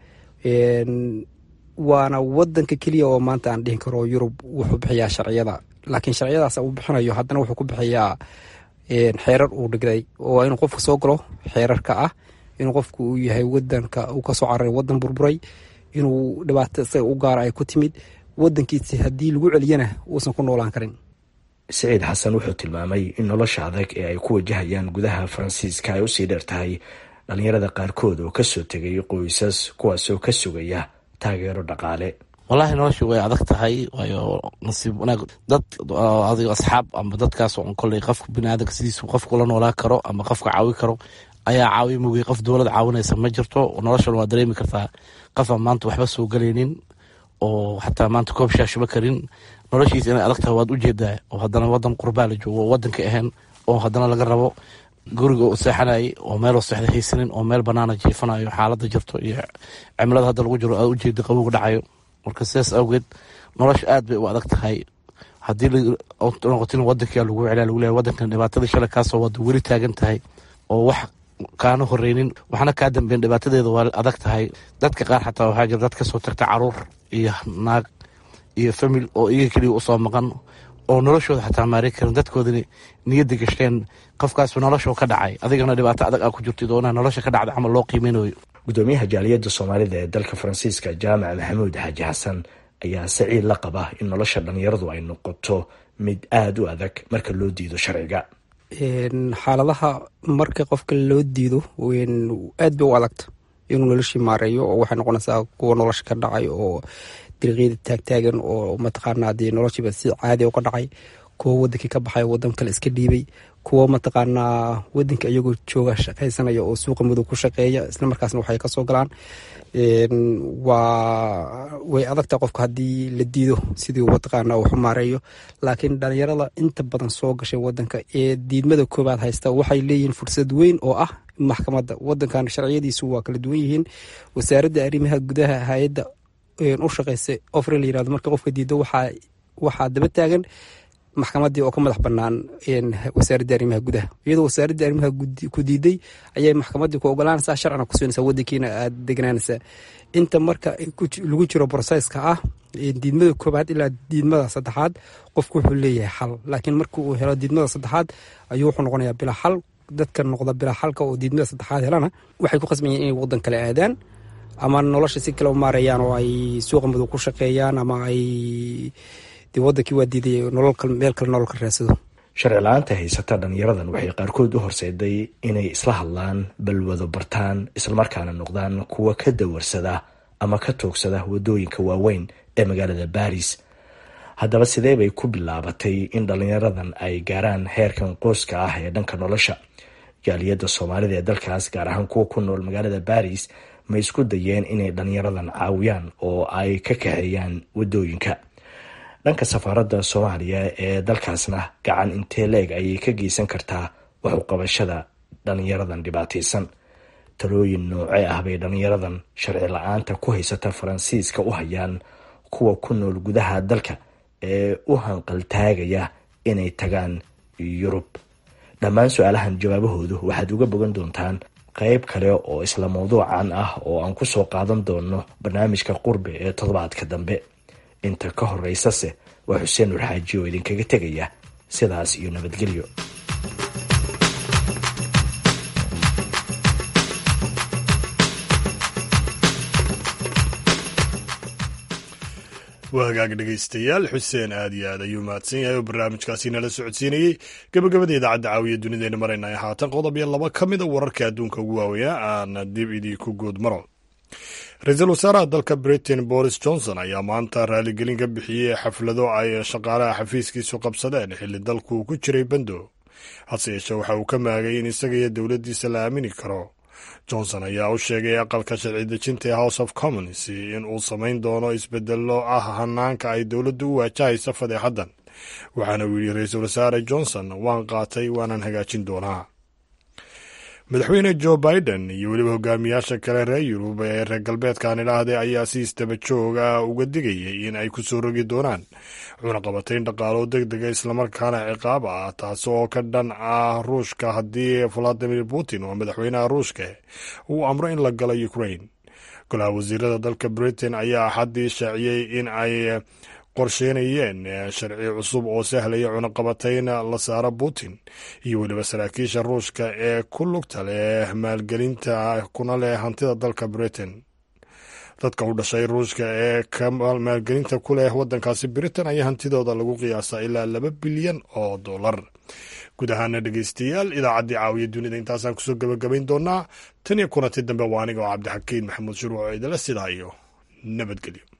waana wadanka keliya oo maanta aan dhihin karo yurub wuxuu bixiyaa sharciyada laakiin sharciyadaas uu bixinayo haddana wuxuu ku bixiyaa xeerar uu dhigday oo inuu qofka soo galo xeerarka ah inuu qofku uu yahay wadanka uu kasoo cararay wadan burburay inuu dhibaato isaga u gaara ay ku timid wadankiisi haddii lagu celiyana uusan ku noolaan karin siciid xasan wuxuu tilmaamay in nolosha adag ee ay ku wajahayaan gudaha faransiiska ay usii dheer tahay dhalinyarada qaarkood oo kasoo tegay qoysas kuwaasoo ka sugaya taageero dhaqaale wallaahi noloshu way adag tahay waayo nasiib wanaag dad adigo asxaab ama dadkaas on kolley qofka biniaadanka sidiisu qofku la noolaa karo ama qofka caawi karo ayaa caawiya mugay qof dowlad caawinaysa ma jirto noloshan waa dareemi kartaa qofaan maanta waxba soo galaynin oo xataa maanta koob shaashuba karin noloshiisa inay adag tahay waad ujeedaa oo haddana wadan qurbaa la joogo oo wadanka ahayn oo haddana laga rabo guriga u seexanayay oo meel seexda haysanin oo meel banaana jiifanayo xaalada jirto iyo cimilada hadda lagu jiro aad ujeeda qabowga dhacayo marka sidaas awgeed nolosha aad bay u adag tahay haddii noqotin wadankia lagu celaa lagu leeyahay wadankan dhibaatada shalay kaasoo wada weli taagan tahay oo wax kaana horeynin waxna kaa dambeyn dhibaatadeeda waa adag tahay dadka qaar xataa waxaa jira dad kasoo tagta caruur iyo naag iyo famil oo iyaga keliya usoo maqan oo noloshooda xataa maari karin dadkoodani niyadda gashteen qofkaas nolosha ka dhacay adigana dhibaato adag aa ku jirtid oo nolosha ka dhacda camal loo qiimeynayo gudoomiyaha jaaliyadda soomaalida ee dalka faransiiska jaamac maxamuud xaaji xasan ayaa saciid la qaba in nolosha dhalinyaradu ay noqoto mid aada u adag marka loo diido sharciga xaaladaha marka qofka loo diido aad bay u adagta inuu noloshii maareeyo oo waxay noqonaysaa kuwa nolosha ka dhacay oo dariiqyada taagtaagan oo mataqaana dee noloshiiba si caadi uga dhacay kuwo wadankii ka baxay wadan kale iska dhiibay kuwo mataqaanaa wadanka iyagoo jooga shaqaysanaya oo suuqa madow ku shaqeeya islamarkaasna waxay kasoo galaan waa way adagta qofka haddii la diido sidii mataqaana waxu maareeyo laakiin dhalinyarada inta badan soo gashay wadanka ee diidmada koobaad haysta waxay leeyihiin fursad weyn oo ah maxkamadda wadankan sharciyadiisu waa kala duwan yihiin wasaaradda arrimaha gudaha hay-adda u shaqeysa ofre la yirahdo marka qofka diido waxaa waxaa daba taagan maxkamadii oo ka madax banaan wasaaradda arrimaha gudaha iyadoo wasaaradda arrimaha ku diiday ayay maxkamadii ku ogolaanaysaa sharcina ku siinaysaa wadankiina aad degnaanaysaa inta marka lagu jiro broseska ah diidmada koobaad ilaa diidmada saddexaad qofku wuxuu leeyahay xal laakiin marka uu helo diidmada saddexaad ayuu wuxuu noqonayaa bilaa xal dadka noqda bilaa xalka oo diidmada saddexaad helana waxay ku qasban yihin inay wadan kale aadaan ama nolosha si kale u maareeyaan oo ay suuqa madow ku shaqeeyaan ama ay wadankii waa diiday meel kale nolol ka raadsado sharci la-aanta haysata dhalinyaradan waxay qaarkood u horseeday inay isla hadlaan balwado bartaan islamarkaana noqdaan kuwa ka dawarsada ama ka toogsada wadooyinka waaweyn ee magaalada baris haddaba sidee bay ku bilaabatay in dhalinyaradan ay gaaraan heerkan qoyska ah ee dhanka nolosha jaaliyadda soomaalida ee dalkaas gaar ahaan kuwa ku nool magaalada baris ma isku dayeen inay dhalinyaradan caawiyaan oo ay ka kaxeeyaan wadooyinka dhanka safaaradda soomaaliya ee dalkaasna gacan intee leeg ayay ka geysan kartaa waxuqabashada dhalinyaradan dhibaataysan talooyin noocee ah bay dhalinyaradan sharci la-aanta ku haysata faransiiska u hayaan kuwa ku nool gudaha dalka ee u hanqaltaagaya inay tagaan yurub dhammaan su-aalahan jawaabahoodu waxaad uga bogan doontaan qeyb kale oo isla mawduucan ah oo aan ku soo qaadan doono barnaamijka qurbe ee toddobaadka dambe inta ka horeysase waa xuseen nur xaaji oo idinkaga tegaya sidaas iyo nabadgelyo waa hagaag dhegaystayaal xuseen aad iyo aad ayuu mahadsan yahay oo barnaamijkaasi nala socodsiinayey gabagabada idaacadda caawiya dunideena marayna haatan qodob iyo laba ka mida wararka adduunka ugu waaweynaa aan dib idinku guud maro ra-iisul wasaaraha dalka britain boris johnson ayaa maanta raaligelin ka bixiyey xaflado ay shaqaalaha xafiiskiisu qabsadeen xilli dalku uu ku jiray bando hase yeeshee waxa uu ka maagay in isaga iyo dowladdiisa la aamini karo johnson ayaa u sheegay aqalka sharci dejinta ee house of commons in uu samayn doono isbedelo ah hanaanka ay dowladdu u waajahaysa fadeexaddan waxaana uu yidhi ra-iisul wasaare johnson waan qaatay waanaan hagaajin doonaa madaxweyne joe biden iyo weliba hogaamiyaasha kale reer yurub ee reer galbeedkan idhaahday ayaa si isdaba jooga uga digayay in ay kusoo rogi doonaan cunaqabatayn dhaqaalo deg dega islamarkaana ciqaab ah taasi oo ka dhan ah ruushka haddii valadimir putin oo madaxweynaha ruushka uu amro in la galo ukraine golaha wasiirada dalka britain ayaa axaddii shaaciyey in ay qorsheynayeen sharci cusub oo sahlaya cunaqabatayn la saaro putin iyo weliba saraakiisha ruushka ee ku lugta leh maalgelinta kuna leh hantida dalka britain dadka u dhashay ruushka ee ka maalgelinta ku leh waddankaasi britain ayaa hantidooda lagu qiyaasaa ilaa laba bilyan oo dollar guud ahaana dhegeystayaal idaacaddii caawiya dunida intaasaan kusoo gebagabayn doonaa tan iyo kulanti dambe waa aniga oo cabdixakiin maxamuud shuruuc oo idala sidaa iyo nabadgelyo